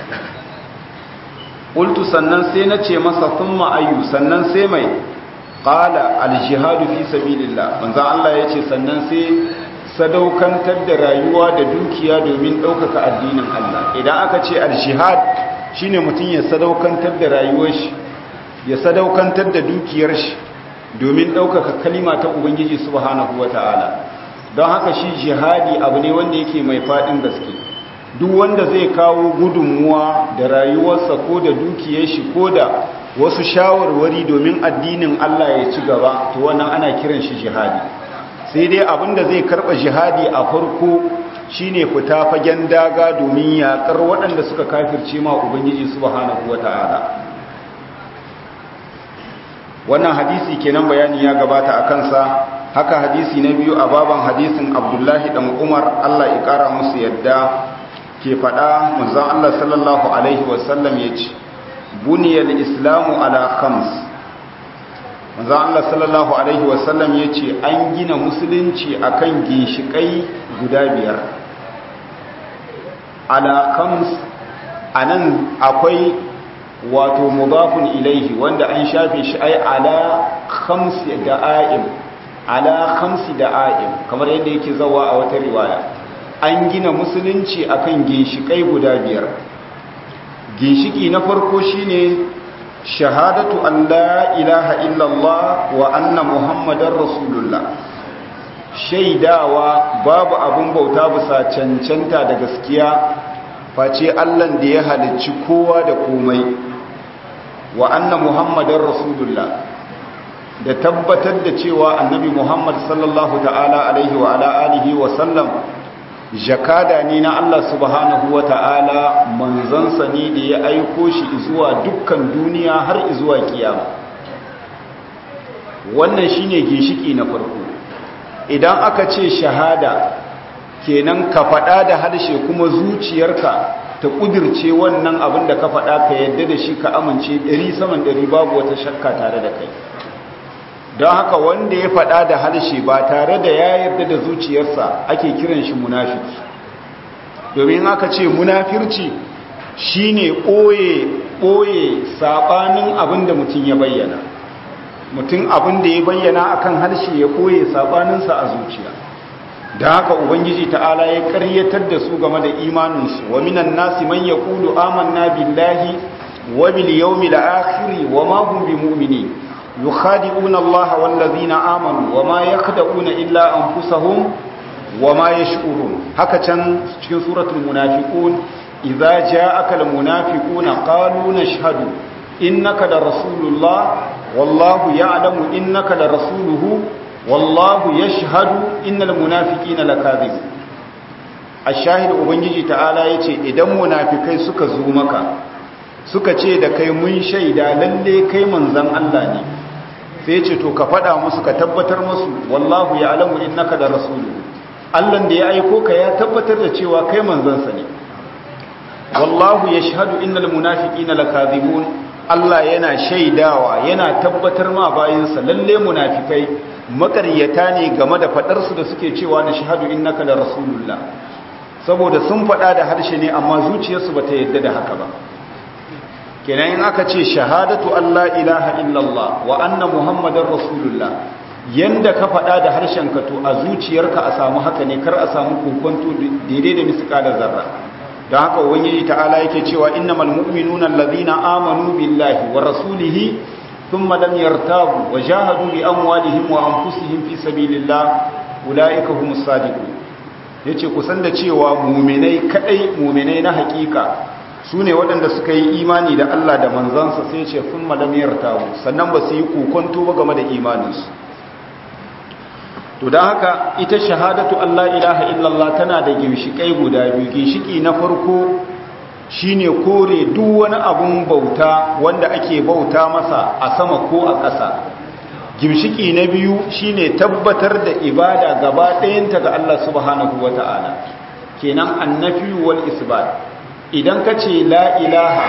ƙultu sannan sai na ce masa sun ma'ayu sannan sai mai ƙala aljihadu fi sabilillah manzan Allah ya ce sannan sai sadaukantar da rayuwa da dukiya domin ɗaukaka addinin Allah idan aka ce al-shihad shine mutum ya sadaukantar da rayuwar shi ya sadaukantar da dukiyar shi domin ɗaukaka kalima ta ubangiji subhanahu wata'ala don haka shi jihadi abu ne wanda yake mai faɗin gaske duk wanda zai kawo gudunmuwa da rayuwarsa ko da dukiyar shi ko da wasu shawarwari domin addinin Allah ya ci gaba to wannan ana kiran shi jihadi sai dai abinda zai karba jihadi a farko shine fita fagen daga domin yakar waɗanda suka kafirce ma ubangiji subhanahu wata'ala wannan hadisi kenan bayani ya gabata a kansa haka hadisi na biyu a baban hadisin abdullahi dan umar allah ya kara musu yadda ke faɗa manzon allah sallallahu alaihi wasallam ya ce buniyar islamu ala khams manzo Allah sallallahu alaihi wasallam yace an gina musulunci akan ginshikai guda biyar ala khams anan akwai wato mudafun ilaihi wanda an shafe shi ai ala khamsi da'aim ala khamsi da'aim kamar yadda yake zawa a wata riwaya an gina musulunci akan ginshikai guda biyar ginshiki na farko shine shahadatu an la ilaha illallah wa anna muhammadar rasulullah shaidawa babu abun bauta bisa cancanta da gaskiya face allan da ya halicci kowa da komai wa anna muhammadar rasulullah da tabbatar da cewa annabi muhammad sallallahu ta'ala alaihi wa ala alihi wa sallam jakada ne na Allah subhanahu wa ta'ala manzansa ne da ya aiko shi zuwa dukkan duniya har zuwa kiyama wannan shine ginshiki na farko idan aka ce shahada kenan ka faɗa da harshe kuma zuciyarka ta ƙudirce wannan abin da ka faɗa ka yadda da shi ka amince ɗari saman ɗari babu wata shakka tare da kai don haka wanda ya faɗa da harshe ba tare da ya yarda da zuciyarsa ake kiran shi munafiki domin aka ce munafirci shine ɓoye ɓoye saɓanin abin da mutum ya bayyana mutum abin da ya bayyana akan harshe ya ɓoye saɓaninsa a zuciya da haka ubangiji ta'ala ya ƙaryatar da su game da imaninsu wa minan nasi man yaqulu amanna billahi wa bil yawmil akhir wa ma hum bimu'minin يخادعون الله والذين آمنوا وما يخدعون إلا أنفسهم وما يشعرون هكذا في سورة المنافقون إذا جاءك المنافقون قالوا نشهد إنك لرسول الله والله يعلم إنك لرسوله والله يشهد إن المنافقين لكاذبون الشاهد أبنجي تعالى يتي إذا منافقين سكزومك suka ce da kai mun shaida lalle kai manzan Allah ne sai ce to ka faɗa musu ka tabbatar musu wallahu ya alamu innaka da rasulu Allah da ya aiko ka ya tabbatar da cewa kai manzansa ne wallahu yashhadu innal munafiqina lakazibun Allah yana shaidawa yana tabbatar ma bayinsa lalle munafikai makaryata ne game da fadar su da suke cewa na shahadu innaka da rasulullah saboda sun faɗa da harshe ne amma zuciyarsu bata yadda da haka ba kenan in aka ce shahadatu Allah ilaha illallah wa anna muhammadar rasulullah yanda ka faɗa da harshenka to a zuciyarka a samu haka ne kar a samu kokonto daidai da misƙalar zarra don haka ubangiji ta'ala yake cewa innamal mu'minuna allazina amanu billahi wa rasulihi thumma lam yartabu wa jahadu bi amwalihim wa anfusihim fi sabilillah ulaika humus sadiqun yace kusan da cewa mu'minai kadai mu'minai na hakika su ne waɗanda suka yi imani da Allah da manzansa sai ce kun malamiyar tawo sannan ba su yi kokonto ba game da imaninsu to don haka ita shahadatu Allah ilaha illallah tana da ginshiƙai guda biyu ginshiki na farko shine kore duk wani abun bauta wanda ake bauta masa a sama ko a ƙasa ginshiki na biyu shine tabbatar da ibada gaba ɗayanta ga Allah subhanahu wata'ala kenan annafi wal isbat idan ka ce la ilaha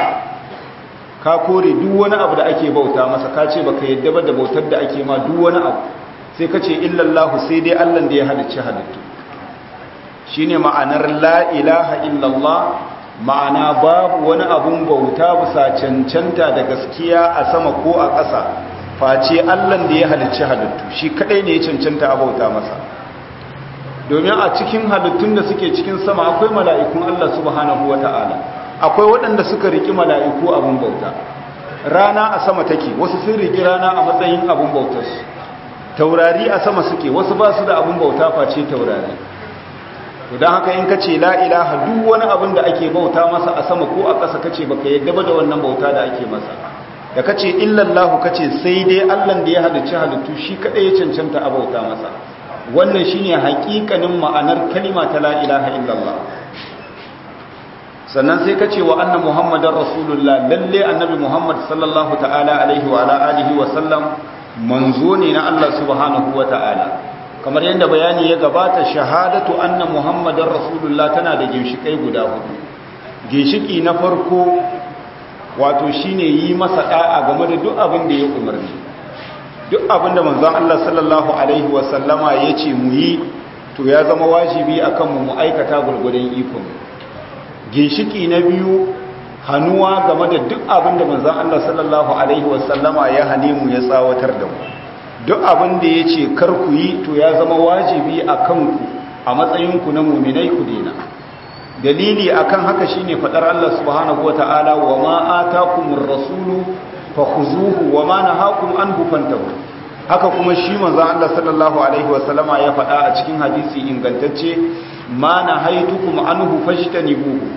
ka kore duk wani abu da ake bauta masa ka ce baka yadda ba da bautar da ake ma duk wani abu sai ka ce illallahu sai dai allan da ya halicci halittu shine ma'anar la ilaha illallah ma'ana babu wani abun bauta bisa cancanta da gaskiya a sama ko a ƙasa face allan da ya halicci halittu shi kadai ne ya cancanta a bauta masa domin a cikin halittun da suke cikin sama akwai mala'ikun Allah subhanahu wa ta'ala akwai waɗanda suka riƙi mala'iku abin bauta rana a sama take wasu sun riƙi rana a matsayin abin bautarsu taurari a sama suke wasu ba su da abin bauta face taurari don haka in ka ce la'ilaha duk wani abin da ake bauta masa a sama ko a ƙasa kace baka yadda ba da wannan bauta da ake masa da kace illallahu kace sai dai allan da ya halicci halittu shi kaɗai ya cancanta a bauta masa wannan shine hakikanin ma'anar kalima ta la ilaha illallah sannan sai kace wa anna muhammadar rasulullah lalle annabi muhammad sallallahu ta'ala alaihi wa ala alihi wa sallam manzo ne na Allah subhanahu wa ta'ala kamar yadda bayani ya gabata shahadatu anna muhammadar rasulullah tana da ginshikai guda hudu ginshiki na farko wato shine yi masa da'a game da duk abin da ya umarni duk abinda manzon Allah sallallahu alaihi wasallama ya ce mu yi to ya zama wajibi akan mu mu aikata gurgurdan ikon ginshiki na biyu hannuwa game da duk abinda manzon Allah sallallahu alaihi wasallama ya hane mu ya tsawatar da mu duk abinda ya ce kar ku yi to ya zama wajibi akan ku a matsayin ku na mu'minai ku dena dalili akan haka shine fadar Allah subhanahu wataala wa ma atakumur rasulu fakhuzuhu wa ma nahakum anhu fantahu haka kuma shi manzon Allah sallallahu alaihi wasallama ya faɗa a cikin hadisi ingantacce ma nahaitukum anhu fajtanibuhu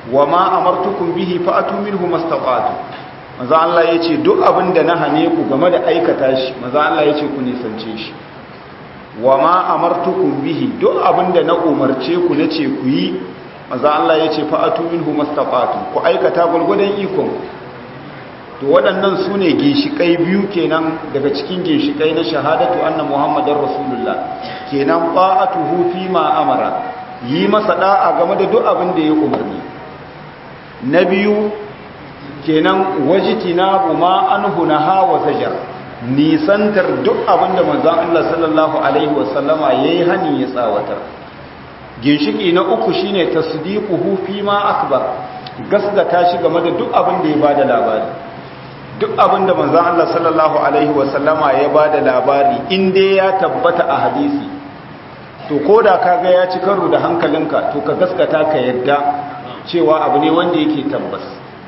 wa ma amartukum bihi fa'atu minhu mastata'tu manzo Allah yace duk abin da na hane ku game da aikata shi manzo Allah yace ku nisance shi wa ma amartukum bihi duk abin da na umarce ku nace ku yi manzo Allah yace fa'atu minhu mastata'tu ku aikata gurgudan ikon to waɗannan su ne ginshiƙai biyu kenan daga cikin ginshiƙai na shahadatu anna muhammadar rasulullah kenan ba'atuhu fi ma amara yi masa da'a game da duk abin da ya umarni na biyu kenan wajitina ma anhu naha wa zajar nisantar duk abin da manzon Allah sallallahu alaihi wasallama yayi hani ya tsawatar ginshiki na uku shine tasdiquhu fi ma akbar gasgata shi game da duk abin da ya bada labari duk abin da manzan Allah sallallahu Alaihi wasallama ya ba da labari inda ya tabbata a hadisi to ko da ka ga ya ci karo da hankalinka to ka gaskata ka yadda cewa abu ne wanda yake tabbas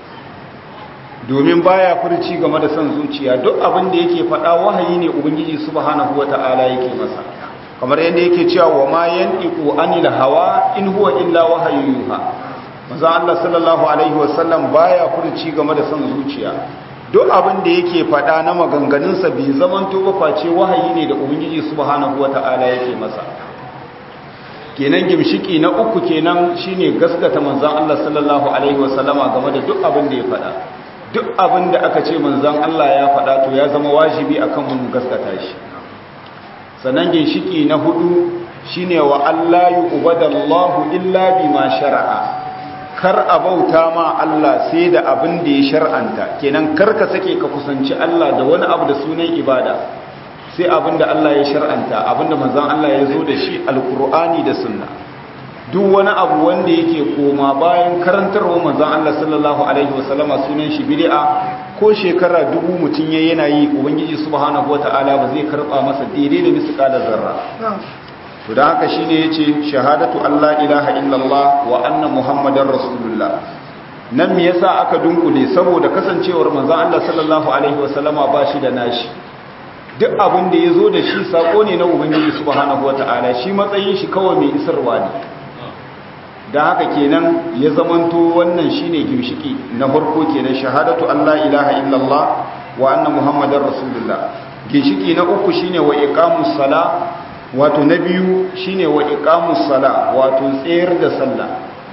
domin baya furci game da son zuciya duk abin da yake faɗa wahayi ne ubangiji subhanahu wata'ala yake masa kamar yadda yake cewa wa ma yantiqu anil hawa in huwa illa wahyu yuha manzan Allah sallallahu alaihi wasallam baya furci game da son zuciya duk abin da yake faɗa na maganganunsa bai zaman ba face wahayi ne da ubangiji subhanahu wata'ala yake masa kenan gimshiki na uku kenan shine gaskata manzon Allah sallallahu alaihi wasallama game da duk abin da ya faɗa duk abin da aka ce manzon Allah ya faɗa to ya zama wajibi akan mu gaskata shi sannan ginshiki na hudu shine wa Allah yu'badallahu illa bima shar'a kar a bauta ma Allah sai da abin da ya shar'anta kenan kar ka sake ka kusanci Allah da wani abu da sunan ibada sai abin da Allah ya shar'anta abin da manzon Allah ya zo da shi alkur'ani da sunna duk wani abu wanda yake koma bayan karantarwa manzon Allah sallallahu alaihi wasallama sunan shi bid'a ko shekara dubu mutum ya yana yi ubangiji subhanahu wataala ba zai karba masa daidai da misqala zarra to da haka shine yace shahadatu Allah ilaha illallah wa anna muhammadar rasulullah nan me yasa aka dunkule saboda kasancewar manzon Allah sallallahu alaihi wasallama ba shi da nashi duk abin da yazo da shi sako ne na ubangiji subhanahu wataala shi matsayin shi kawai mai isarwa ne dan haka kenan ya zamanto wannan shine gimshiki na farko kenan shahadatu Allah ilaha illallah wa anna muhammadar rasulullah ginshiki na uku shine wa iqamus sala wato na biyu shine wa iqamus sala wato tsayar da sallah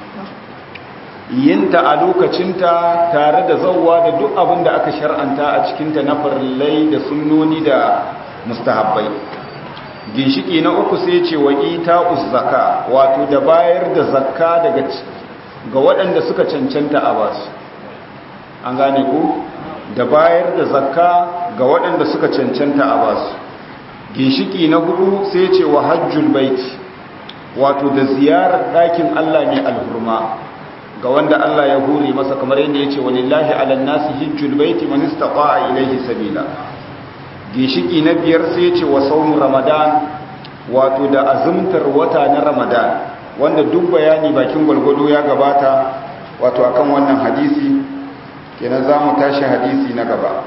yinta a lokacinta tare da zawwa da duk abin da aka shar'anta a cikinta na farillai da sunnoni da mustahabbai ginshiki na uku sai ce wa ita'uz zakka wato da bayar da zakka daga ga waɗanda suka cancanta a basu an gane ku da bayar da zakka ga waɗanda suka cancanta a basu ginshiki na hudu sai ce wa hajjul baiti wato da ziyarar ɗakin Allah mai alhurma ga wanda Allah ya hure masa kamar yadda ya ce walillahi alan nasi hijjul baiti man istata'a ilayhi sabila ginshiki na biyar sai ce wa saumu ramadan wato da azumtar wata na ramadan wanda duk bayani bakin gwalgwado ya gabata wato akan wannan hadisi kenan za mu tashi hadisi na gaba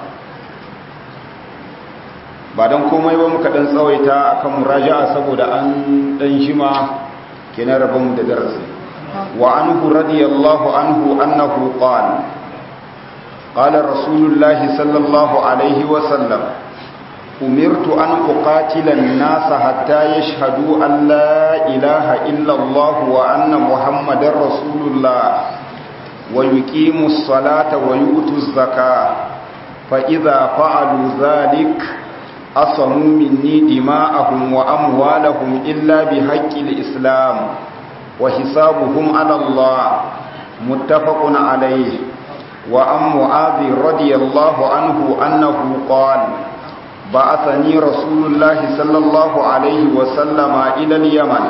ba don komai ba muka dan tsawaita akan muraja'a saboda an dan jima kenan rabon da darasi wa anhu radiyallahu anhu annahu qala qala rasulullahi sallallahu alaihi wa sallam umirtu an uqatila an-nasa hatta yashhadu an la ilaha illa allah wa anna muhammadar rasulullah wa yuqimu as-salata wa yu'tu az-zakata fa idha fa'alu dhalika أصموا مني دماءهم وأموالهم إلا بحق الإسلام وحسابهم على الله متفق عليه وأم معاذ رضي الله عنه أنه قال بعثني رسول الله صلى الله عليه وسلم إلى اليمن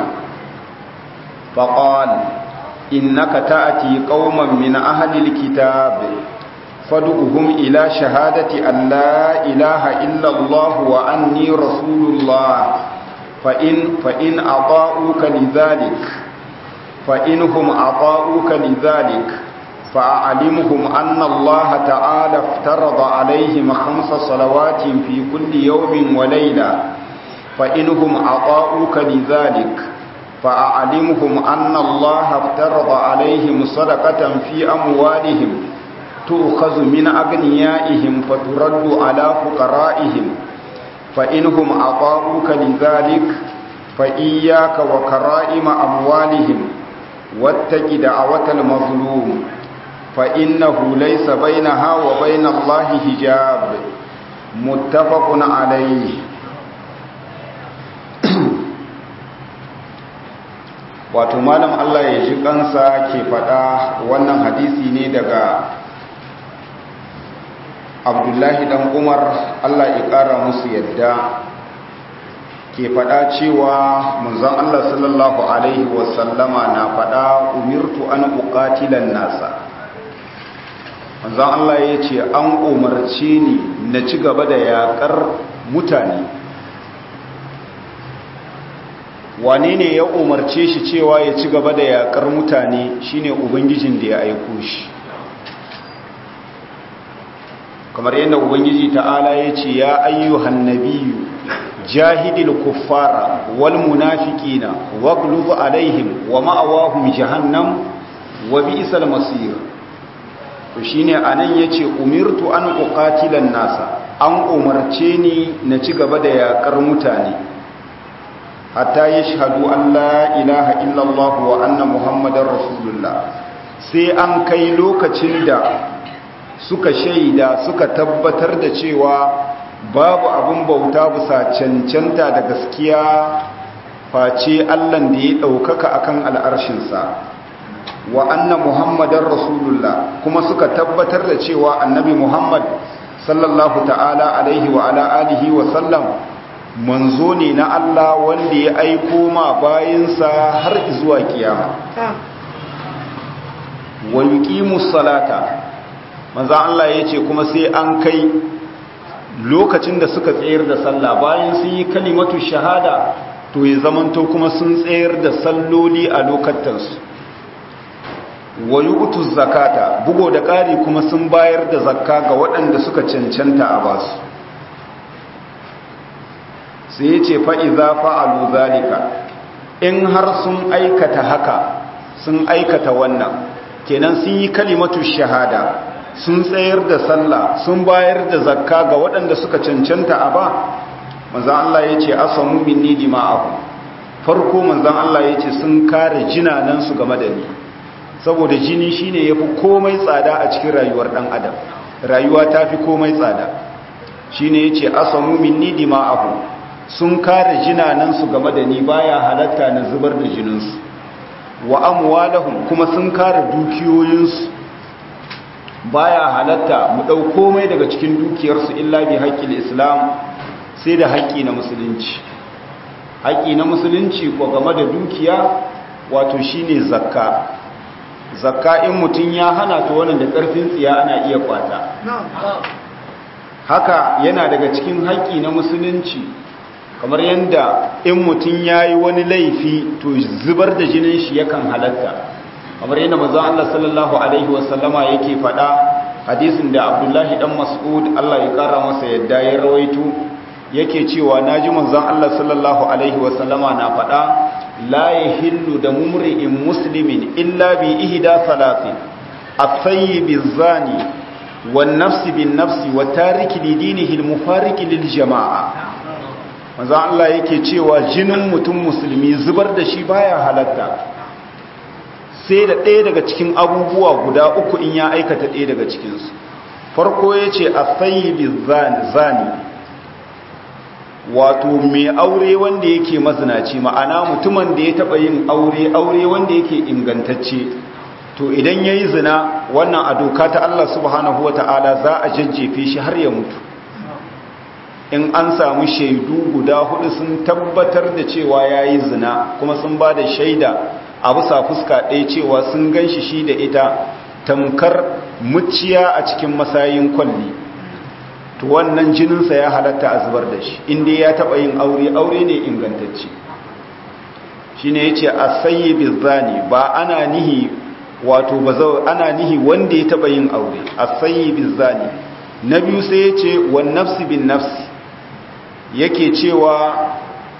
فقال إنك تأتي قوما من أهل الكتاب فادعهم إلى شهادة أن لا إله إلا الله وأني رسول الله فإن, فإن أطاؤوك لذلك فإنهم أطاؤوك لذلك فأعلمهم أن الله تعالى افترض عليهم خمس صلوات في كل يوم وليلة فإنهم أطاؤوك لذلك فأعلمهم أن الله افترض عليهم صدقة في أموالهم تؤخذ من أغنيائهم فترد على فقرائهم فإنهم أطاعوك لذلك فإياك وكرائم أموالهم واتق دعوة المظلوم فإنه ليس بينها وبين الله حجاب متفق عليه wato malam Allah ya ji kansa ke faɗa wannan hadisi ne daga abdullahi dan umar Allah ya ƙara musu yadda ke faɗa cewa manzon Allah sallallahu alaihi wasallama na faɗa umirtu an uqatilan nasa manzon Allah ya ce an umarce ni na ci gaba da yaƙar mutane wane ne ya umarce shi cewa ya ci gaba da yaƙar mutane shine ubangijin da ya aiko shi kamar yadda ubangiji ta'ala ya ce ya ayyuhan nabiyyu jahidil kuffara wal munafiqina waghlub alaihim wa ma'awahum jahannam wa bi'sal masir to shine anan yace umirtu an uqatilan nasa an umarce ni na ci gaba da yakar mutane hatta yashhadu an la ilaha illallah wa anna muhammadar rasulullah sai an kai lokacin da suka shaida suka tabbatar da cewa babu abin bauta bisa cancanta da gaskiya face allan da ya ɗaukaka akan al'arshinsa wa anna muhammadar rasulullah kuma suka tabbatar da cewa annabi muhammad sallallahu ta'ala alaihi wa ala alihi wa sallam manzo ne na allah wanda ya aiko ma bayinsa har zuwa kiyama wa yuqimus salata manzo Allah ya ce kuma sai an kai lokacin da suka tsayar da sallah bayan sun yi kalimatu shahada to ya zamanto kuma sun tsayar da salloli a lokatansu wa yu'tu zakata bugo da ƙari kuma sun bayar da zakka ga waɗanda suka cancanta a basu sai ya ce fa iza fa'alu zalika in har sun aikata haka sun aikata wannan kenan sun yi kalimatu shahada sun tsayar da sallah sun bayar da zakka ga waɗanda suka cancanta a ba manzan Allah ya ce asamu minni dima'ahu farko manzan Allah ya ce sun kare jinanansu game da ni saboda jini shine yafi komai tsada a cikin rayuwar ɗan adam rayuwa ta fi komai tsada shine ya ce asamu minni dima'ahu sun kare jinanansu game da ni baya halatta na zubar da jininsu wa amwalahum kuma sun kare dukiyoyinsu baya halatta mu ɗau komai daga cikin dukiyarsu illa bi haƙƙin islam sai da haƙƙi na musulunci haƙƙi na musulunci ko game da dukiya wato shine zakka zakka in mutum ya hana ta wannan da ƙarfin tsiya ana iya kwata haka yana daga cikin haƙƙi na musulunci kamar yadda in mutum ya yi wani laifi to zubar da jinin shi yakan halatta kamar yadda manzon Allah sallallahu alaihi wasallama yake faɗa hadisin da Abdullahi dan Mas'ud Allah ya kara masa yadda ya rawaito yake cewa naji manzon Allah sallallahu alaihi wasallama na faɗa la yahillu da mumri'in muslimin illa bi ihda salatin at-tayyib az-zani wan-nafs bin-nafs wa tariki lidinihi al-mufariq lil-jama'a manzon Allah yake cewa jinin mutum musulmi zubar da shi baya halatta sai da ɗaya daga cikin abubuwa guda uku in ya aikata ɗaya daga cikinsu farko ya ce a sayibi zani wato mai aure wanda yake mazinaci ma'ana mutumin da ya taɓa yin aure aure wanda yake ingantacce to idan ya yi zina wannan a doka ta Allah subhanahu wata'ala za a jajjefe shi har ya mutu in an samu shaidu guda hudu sun tabbatar da cewa ya yi zina kuma sun ba da shaida a bisa fuska ɗaya cewa sun gan shi shi da ita tamkar muciya a cikin masayin kwalli to wannan jininsa ya halatta a zubar da shi inda ya taɓa yin aure aure ne ingantacce shi ne ya ce a sayi bizani ba ana nihi wato ba zau ana nihi wanda ya taɓa yin aure a sayi bizani na biyu sai ya ce wan nafsi bin nafsi yake cewa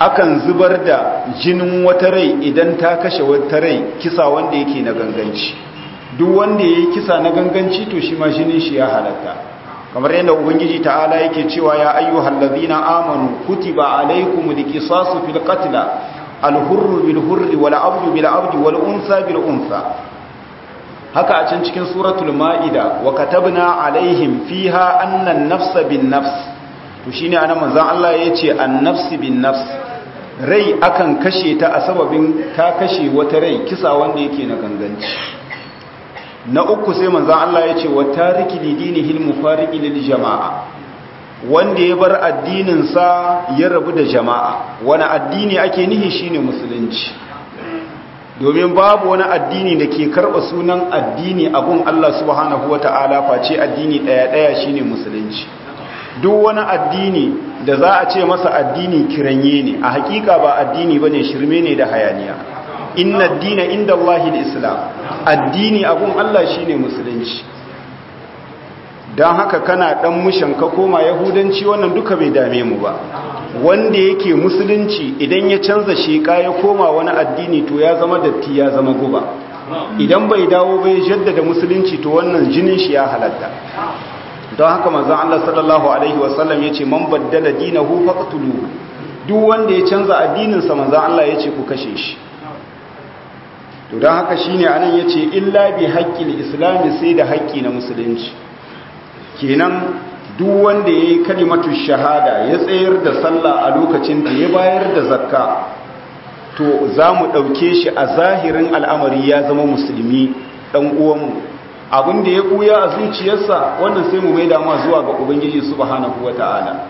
akan zubar da jinin wata rai idan ta kashe wata rai kisa wanda yake na ganganci duk wanda ya yi kisa na ganganci to shi ma jinin shi ya halatta kamar yadda ubangiji ta'ala yake cewa ya ayyuhal ladhina amanu kutiba alaykumul qisasu fil qatl al hurru bil hurri wal abdu bil abdi wal unsa bil unsa haka a can cikin suratul ma'ida wa katabna alaihim fiha anna an-nafsa bin nafs to shine anan manzon Allah yace an-nafs bin nafs rai akan kashe ta a sababin ta kashe wata rai kisa wanda yake na ganganci na uku sai manzan Allah ya ce wa tariki lidinihi mufariqi lil jama'a wanda ya bar addininsa ya rabu da jama'a wani addini ake nihi shine musulunci domin babu wani addini da ke karɓa sunan addini abun Allah subhanahu wata'ala face addini ɗaya ɗaya shine musulunci duk wani addini da za a ce masa addini kiranye ne a hakika ba addini bane shirme ne da hayaniya inna dina inda Allah islam addini abun Allah shine musulunci don haka kana dan mushan ka koma yahudanci wannan duka bai dame mu ba wanda yake musulunci idan ya canza sheka ya koma wani addini to ya zama datti ya zama guba idan bai dawo bai jaddada musulunci to wannan jinin shi ya halatta don haka manzon Allah sallallahu alaihi wasallam yace man baddala dinahu faqtuluhu duk wanda ya canza addinin sa manzon Allah yace ku kashe shi to don haka shine anan yace illa bi haqqil islami sai da haƙƙi na musulunci kenan duk wanda yayi kalimatu shahada ya tsayar da sallah a lokacin da ya bayar da zakka to zamu dauke shi a zahirin al'amari ya zama musulmi dan uwanmu abin da ya buya a zuciyarsa wannan sai mu maida ma zuwa ga ubangiji subhanahu wataala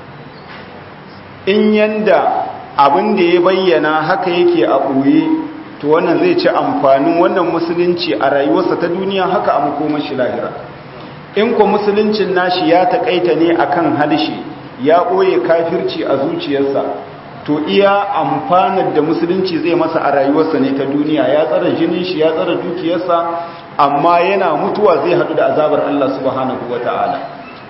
in yanda abin da ya bayyana haka yake a ɓoye to wannan zai ci amfanin wannan musulunci a rayuwarsa ta duniya haka a makomar shi lahira in ko musuluncin nashi ya taƙaita ne akan halshe ya ɓoye kafirci a zuciyarsa to iya amfanar da musulunci zai masa a rayuwarsa ne ta duniya ya tsara jinin shi ya tsara dukiyarsa amma yana mutuwa zai haɗu da azabar Allah subhanahu wata'ala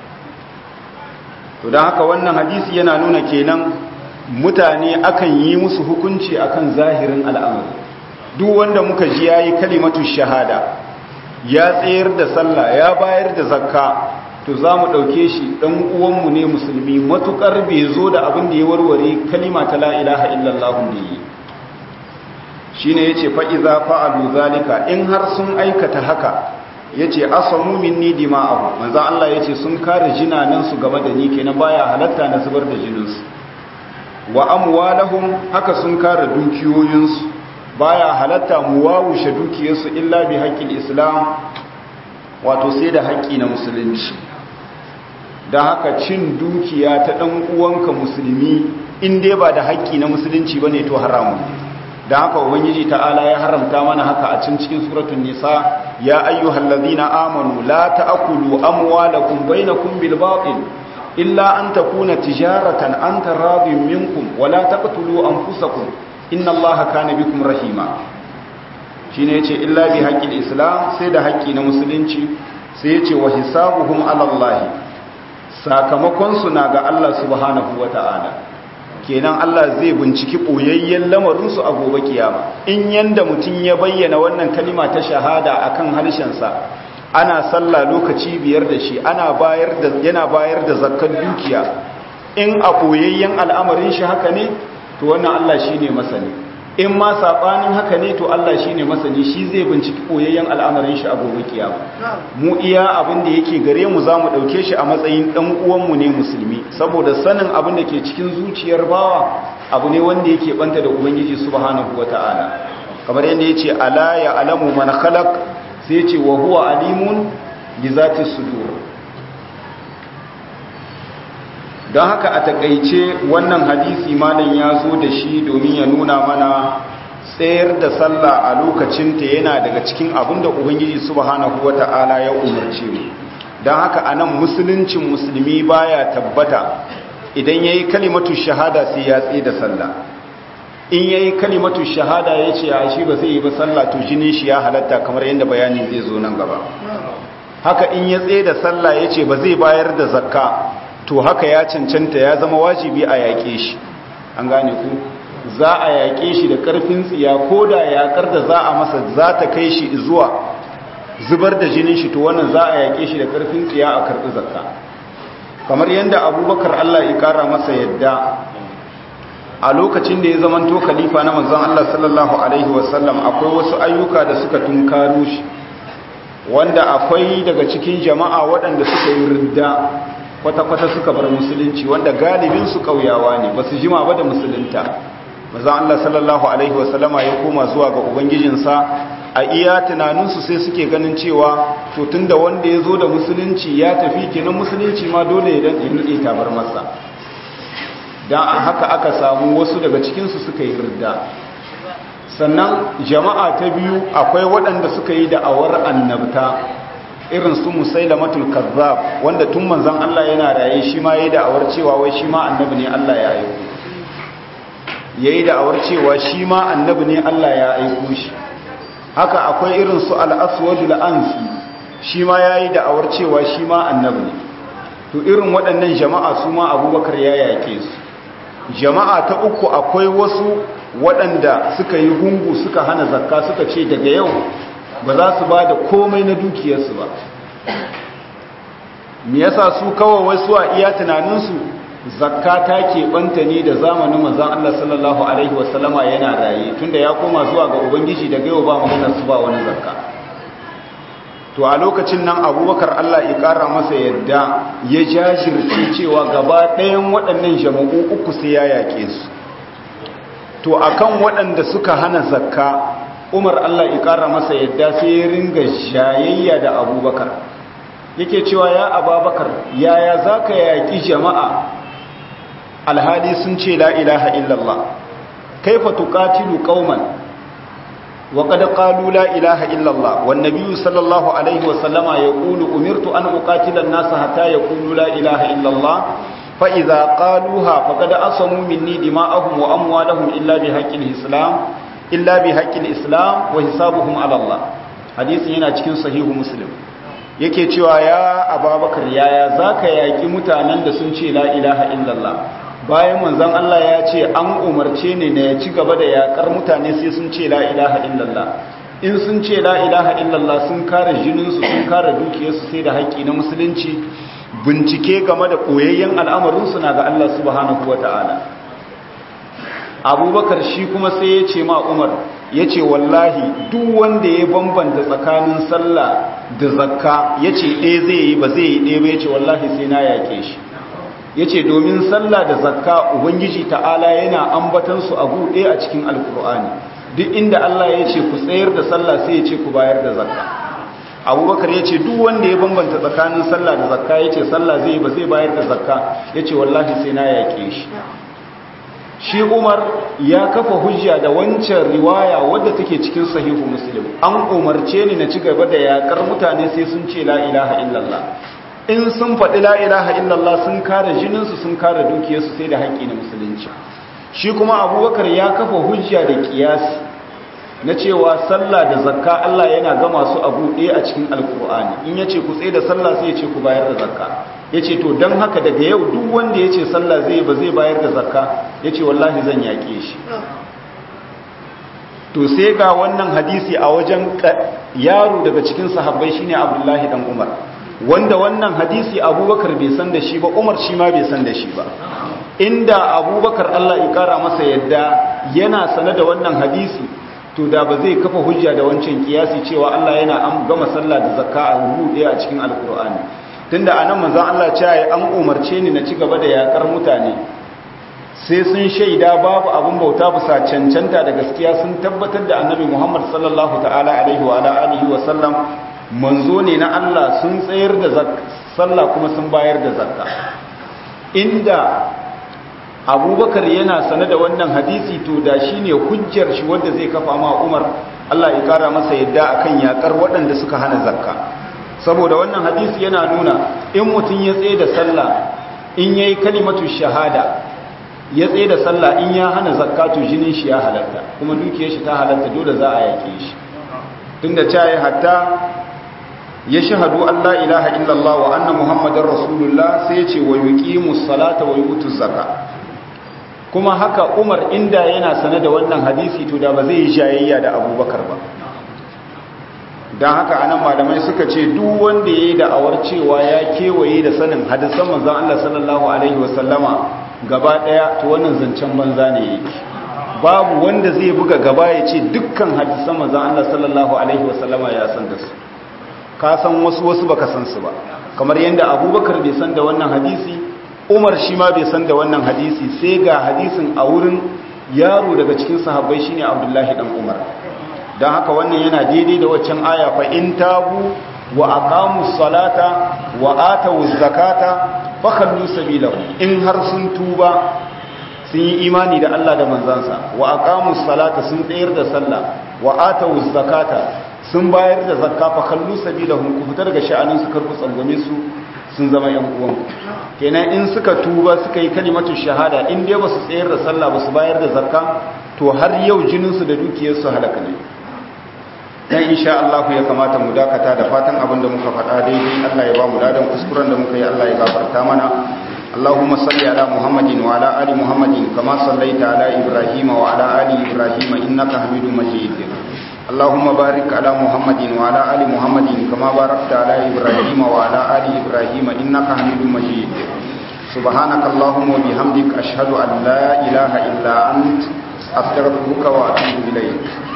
to don haka wannan hadisi yana nuna kenan mutane akan yi musu hukunci akan zahirin al'amari duk wanda muka ji yayi kalimatu shahada ya tsayar da sallah ya bayar da zakka to za mu ɗauke shi ɗan uwanmu ne musulmi matuƙar bai zo da abin da ya warware kalima ta la ilaha illallah da yi shi ne ya ce fa'iza fa'alu zalika in har sun aikata haka ya ce asamu minni dima'ahu manzan Allah ya ce sun kare jinanansu game da ni kenan baya halatta na zubar da jininsu wa amwalahum haka sun kare dukiyoyinsu baya halatta mu wawushe dukiyarsu illa bi haƙƙin islam wato sai da haƙƙi na musulunci da haka cin dukiya ta ɗan uwanka musulmi in dai ba da haƙƙi na musulunci bane to haramu da haka ubangiji ta'ala ya haramta mana haka a cin cikin suratul nisa ya ayyuhal ladhina amanu la ta'kulu amwalakum bainakum bil batil illa an takuna tijaratan an taradin minkum wa la taqtulu anfusakum inna allaha kana bikum rahima shine yace illa bi haqqil islam sai da haƙƙi na musulunci sai yace wa hisabuhum ala allah sakamakon su na ga Allah subhanahu wata'ala kenan Allah zai binciki boyayyen lamarin su a gobe kiyama in yanda mutun ya bayyana wannan kalima ta shahada akan harshen sa ana sallah lokaci biyar da shi ana bayar da yana bayar da zakkar dukiya in a boyayyen al'amarin shi haka ne to wannan Allah shi ne masani in ma saɓanin haka ne to Allah shi ne masani shi zai binciki koyayyen al'amarin shi a gobe kiyama mu iya abin da yake gare mu za mu ɗauke shi a matsayin ɗan uwanmu ne musulmi saboda sanin abin da ke cikin zuciyar bawa abu ne wanda yake banta da ubangiji subhanahu wata'ala kamar yadda ya ce ala ya alamu man khalaq sai ce wa huwa alimun bi zati sudur don haka a takaice wannan hadisi malam ya zo da shi domin ya nuna mana tsayar da sallah a lokacinta yana daga cikin abin da ubangiji subhanahu wata'ala ya umarce mu don haka a nan musuluncin musulmi baya tabbata idan ya yi kalimatu shahada sai ya tsaye da sallah in ya yi kalimatu shahada ya ce a shi ba zai yi ba sallah to jinin shi ya halatta kamar yadda bayani zai zo nan gaba haka in ya tsaye da sallah ya ce ba zai bayar da zakka to haka ya cancanta ya zama wajibi a yaƙe shi an gane ku za a yaƙe shi da ƙarfin tsiya ko da yaƙar da za a masa za ta kai shi zuwa zubar da jinin shi to wannan za a yaƙe shi da ƙarfin tsiya a karɓi zakka kamar yadda abubakar allah ya ƙara masa yadda a lokacin da ya zamanto khalifa na manzon allah sallallahu alaihi wasallam akwai wasu ayyuka da suka tunkaro shi wanda akwai daga cikin jama'a waɗanda suka yi ridda kwata-kwata suka bar musulunci wanda galibin su ƙauyawa ne ba su jima ba da musulunta manzon allah sallallahu alaihi wasallama ya koma zuwa ga ubangijinsa a iya tunaninsu sai suke ganin cewa to tunda wanda ya zo da musulunci ya tafi kenan musulunci ma dole ya daɗe tabar masa don a haka aka samu wasu daga cikinsu suka yi ridda sannan jama'a ta biyu akwai waɗanda suka yi da'awar annabta irin su musailamatul kazzab wanda tun manzon Allah yana raye shi ma yayi da'awar cewa wai shi ma annabi ne Allah ya aiko yayi da'awar cewa shi ma annabi ne Allah ya aiko shi haka akwai irin su al-aswadul ansi shi ma yayi da'awar cewa shi ma annabi ne to irin waɗannan jama'a su ma Abubakar ya yake su jama'a ta uku akwai wasu waɗanda suka yi gungu suka hana zakka suka ce daga yau ba za su ba da komai na dukiyarsu ba me yasa su kawai wasu a iya tunaninsu zakka ta keɓanta ne da zamanin manzon Allah sallallahu alaihi wasallama yana raye tunda ya koma zuwa ga ubangiji daga yau ba maganar su ba wani zakka to a lokacin nan abubakar Allah ya ƙara masa yadda ya jajirce cewa gaba ɗayan waɗannan jama'u uku sai ya yaƙe su to akan waɗanda suka hana zakka umar Allah ya ƙara masa yadda sai ya ringa jayayya da abubakar yake cewa ya ababakar yaya za ka yaƙi jama'a alhali sun ce la ilaha illallah kaifa tuqatilu qauman وقد قالوا لا إله إلا الله والنبي صلى الله عليه وسلم يقول أمرت أن أقاتل الناس حتى يقولوا لا إله إلا الله فإذا قالوها فقد أصموا مني دماءهم وأموالهم إلا بحق الإسلام إلا بحق الإسلام وحسابهم على الله حديث هنا cikin sahihu muslim yake cewa ya ababakar yaya zaka yaki mutanen da sun ce la ilaha illallah bayan manzon Allah ya ce an umarce ne na ya ci gaba da yakar mutane sai sun ce la ilaha illallah in sun ce la ilaha illallah sun kare jininsu sun kare dukiyarsu sai da haƙƙi na musulunci bincike game da koyayyen al'amarinsu na ga Allah subhanahu wata'ala abubakar shi kuma sai ya ce ma umar ya ce wallahi duk wanda ya bambanta tsakanin sallah da zakka ya ce ɗaya zai yi ba zai yi ɗaya ba ya ce wallahi sai na yaƙe shi ya ce domin sallah da zakka ubangiji ta'ala yana ambatansu a buɗe a cikin alkur'ani duk inda allah ya ce ku tsayar da sallah sai ya ce ku bayar da zakka abubakar ya ce duk wanda ya bambanta tsakanin sallah da zakka ya ce sallah zai ba zai bayar da zakka ya ce wallahi sai na yaƙe shi shi umar ya kafa hujja da wancan riwaya wadda take cikin sahihu muslim an umarce ni na ci gaba da yaƙar mutane sai sun ce la ilaha illallah in sun faɗi la ilaha illallah sun kare jininsu sun kare dukiyarsu sai da haƙƙi na musulunci shi kuma abubakar ya kafa hujja da kiyasi na cewa sallah da zakka Allah yana gama su a buɗe a cikin alkur'ani in ya ce ku tsaye da sallah sai ya ce ku bayar da zakka ya ce to don haka daga yau duk wanda ya ce sallah zai ba zai bayar da zakka ya ce wallahi zan yaƙe shi to sai ga wannan hadisi a wajen yaro daga cikin sahabbai shine abdullahi dan umar wanda wannan hadisi abubakar bai san da shi ba umar shi ma bai san da shi ba inda abubakar allah ya kara masa yadda yana sane da wannan hadisi to da ba zai kafa hujja da wancan kiyasi cewa allah yana an gama sallah da zakka a rubu ɗaya a cikin alkur'ani tunda a nan manzan allah cewa an umarce ni na ci gaba da yakar mutane sai sun shaida babu abin bauta bisa cancanta da gaskiya sun tabbatar da annabi muhammad sallallahu ta'ala alaihi wa alihi wa sallam manzo ne na Allah sun tsayar da sallah kuma sun bayar da zakka inda abubakar yana sane da wannan hadisi to da shi ne hujjar shi wanda zai kafa ma umar Allah ya kara masa yadda akan yakar waɗanda suka hana zakka saboda wannan hadisi yana nuna in mutum ya tsaye da sallah in yayi kalimatu shahada ya tsaye da sallah in ya hana zakka to jinin shi ya halatta kuma dukiyar shi ta halatta dole za a yake shi tunda cayi hatta ya shahadu an la ilaha illallah wa anna muhammadar rasulullah sai ce wa yuqimu salata wa yutu zaka kuma haka umar inda yana sane da wannan hadisi to da ba zai yi jayayya da abubakar ba don haka anan malamai suka ce duk wanda ya yi da'awar cewa ya kewaye da sanin hadisan manzan Allah sallallahu Alaihi wasallama gaba ɗaya to wannan zancen banza ne yake babu wanda zai buga gaba ya ce dukkan hadisan manzan Allah sallallahu Alaihi wasallama ya san da su ka san wasu wasu baka san su ba kamar yadda abubakar bai san da wannan hadisi umar shi ma bai san da wannan hadisi sai ga hadisin a wurin yaro daga cikin sahabbai shine abdullahi dan umar don haka wannan yana daidai da waccan aya fa in tabu wa aqamu salata wa atu zakata fa khallu sabilahu in har sun tuba sun yi imani da Allah da manzansa wa aqamu salata sun tsayar da sallah wa atu zakata sun bayar da zakka fa khallu sabilahum ku fitar daga sha'anin su karbu tsangwame su sun zama yan uwan kenan in suka tuba suka yi kalimatu shahada in dai ba su tsayar da sallah ba su bayar da zakka to har yau jinin su da dukiyar su halaka ne dan insha Allah ya kamata mu dakata da fatan abin da muka faɗa daidai Allah ya ba mu dadan kuskuren da muka yi Allah ya gafarta mana اللهم صل على محمد وعلى ال محمد كما صليت على ابراهيم وعلى ال ابراهيم انك حميد مجيد اللهم بارك على محمد وعلى ال محمد كما باركت على ابراهيم وعلى ال ابراهيم انك حميد مجيد سبحانك اللهم وبحمدك اشهد ان لا اله الا انت استغفرك واتوب اليك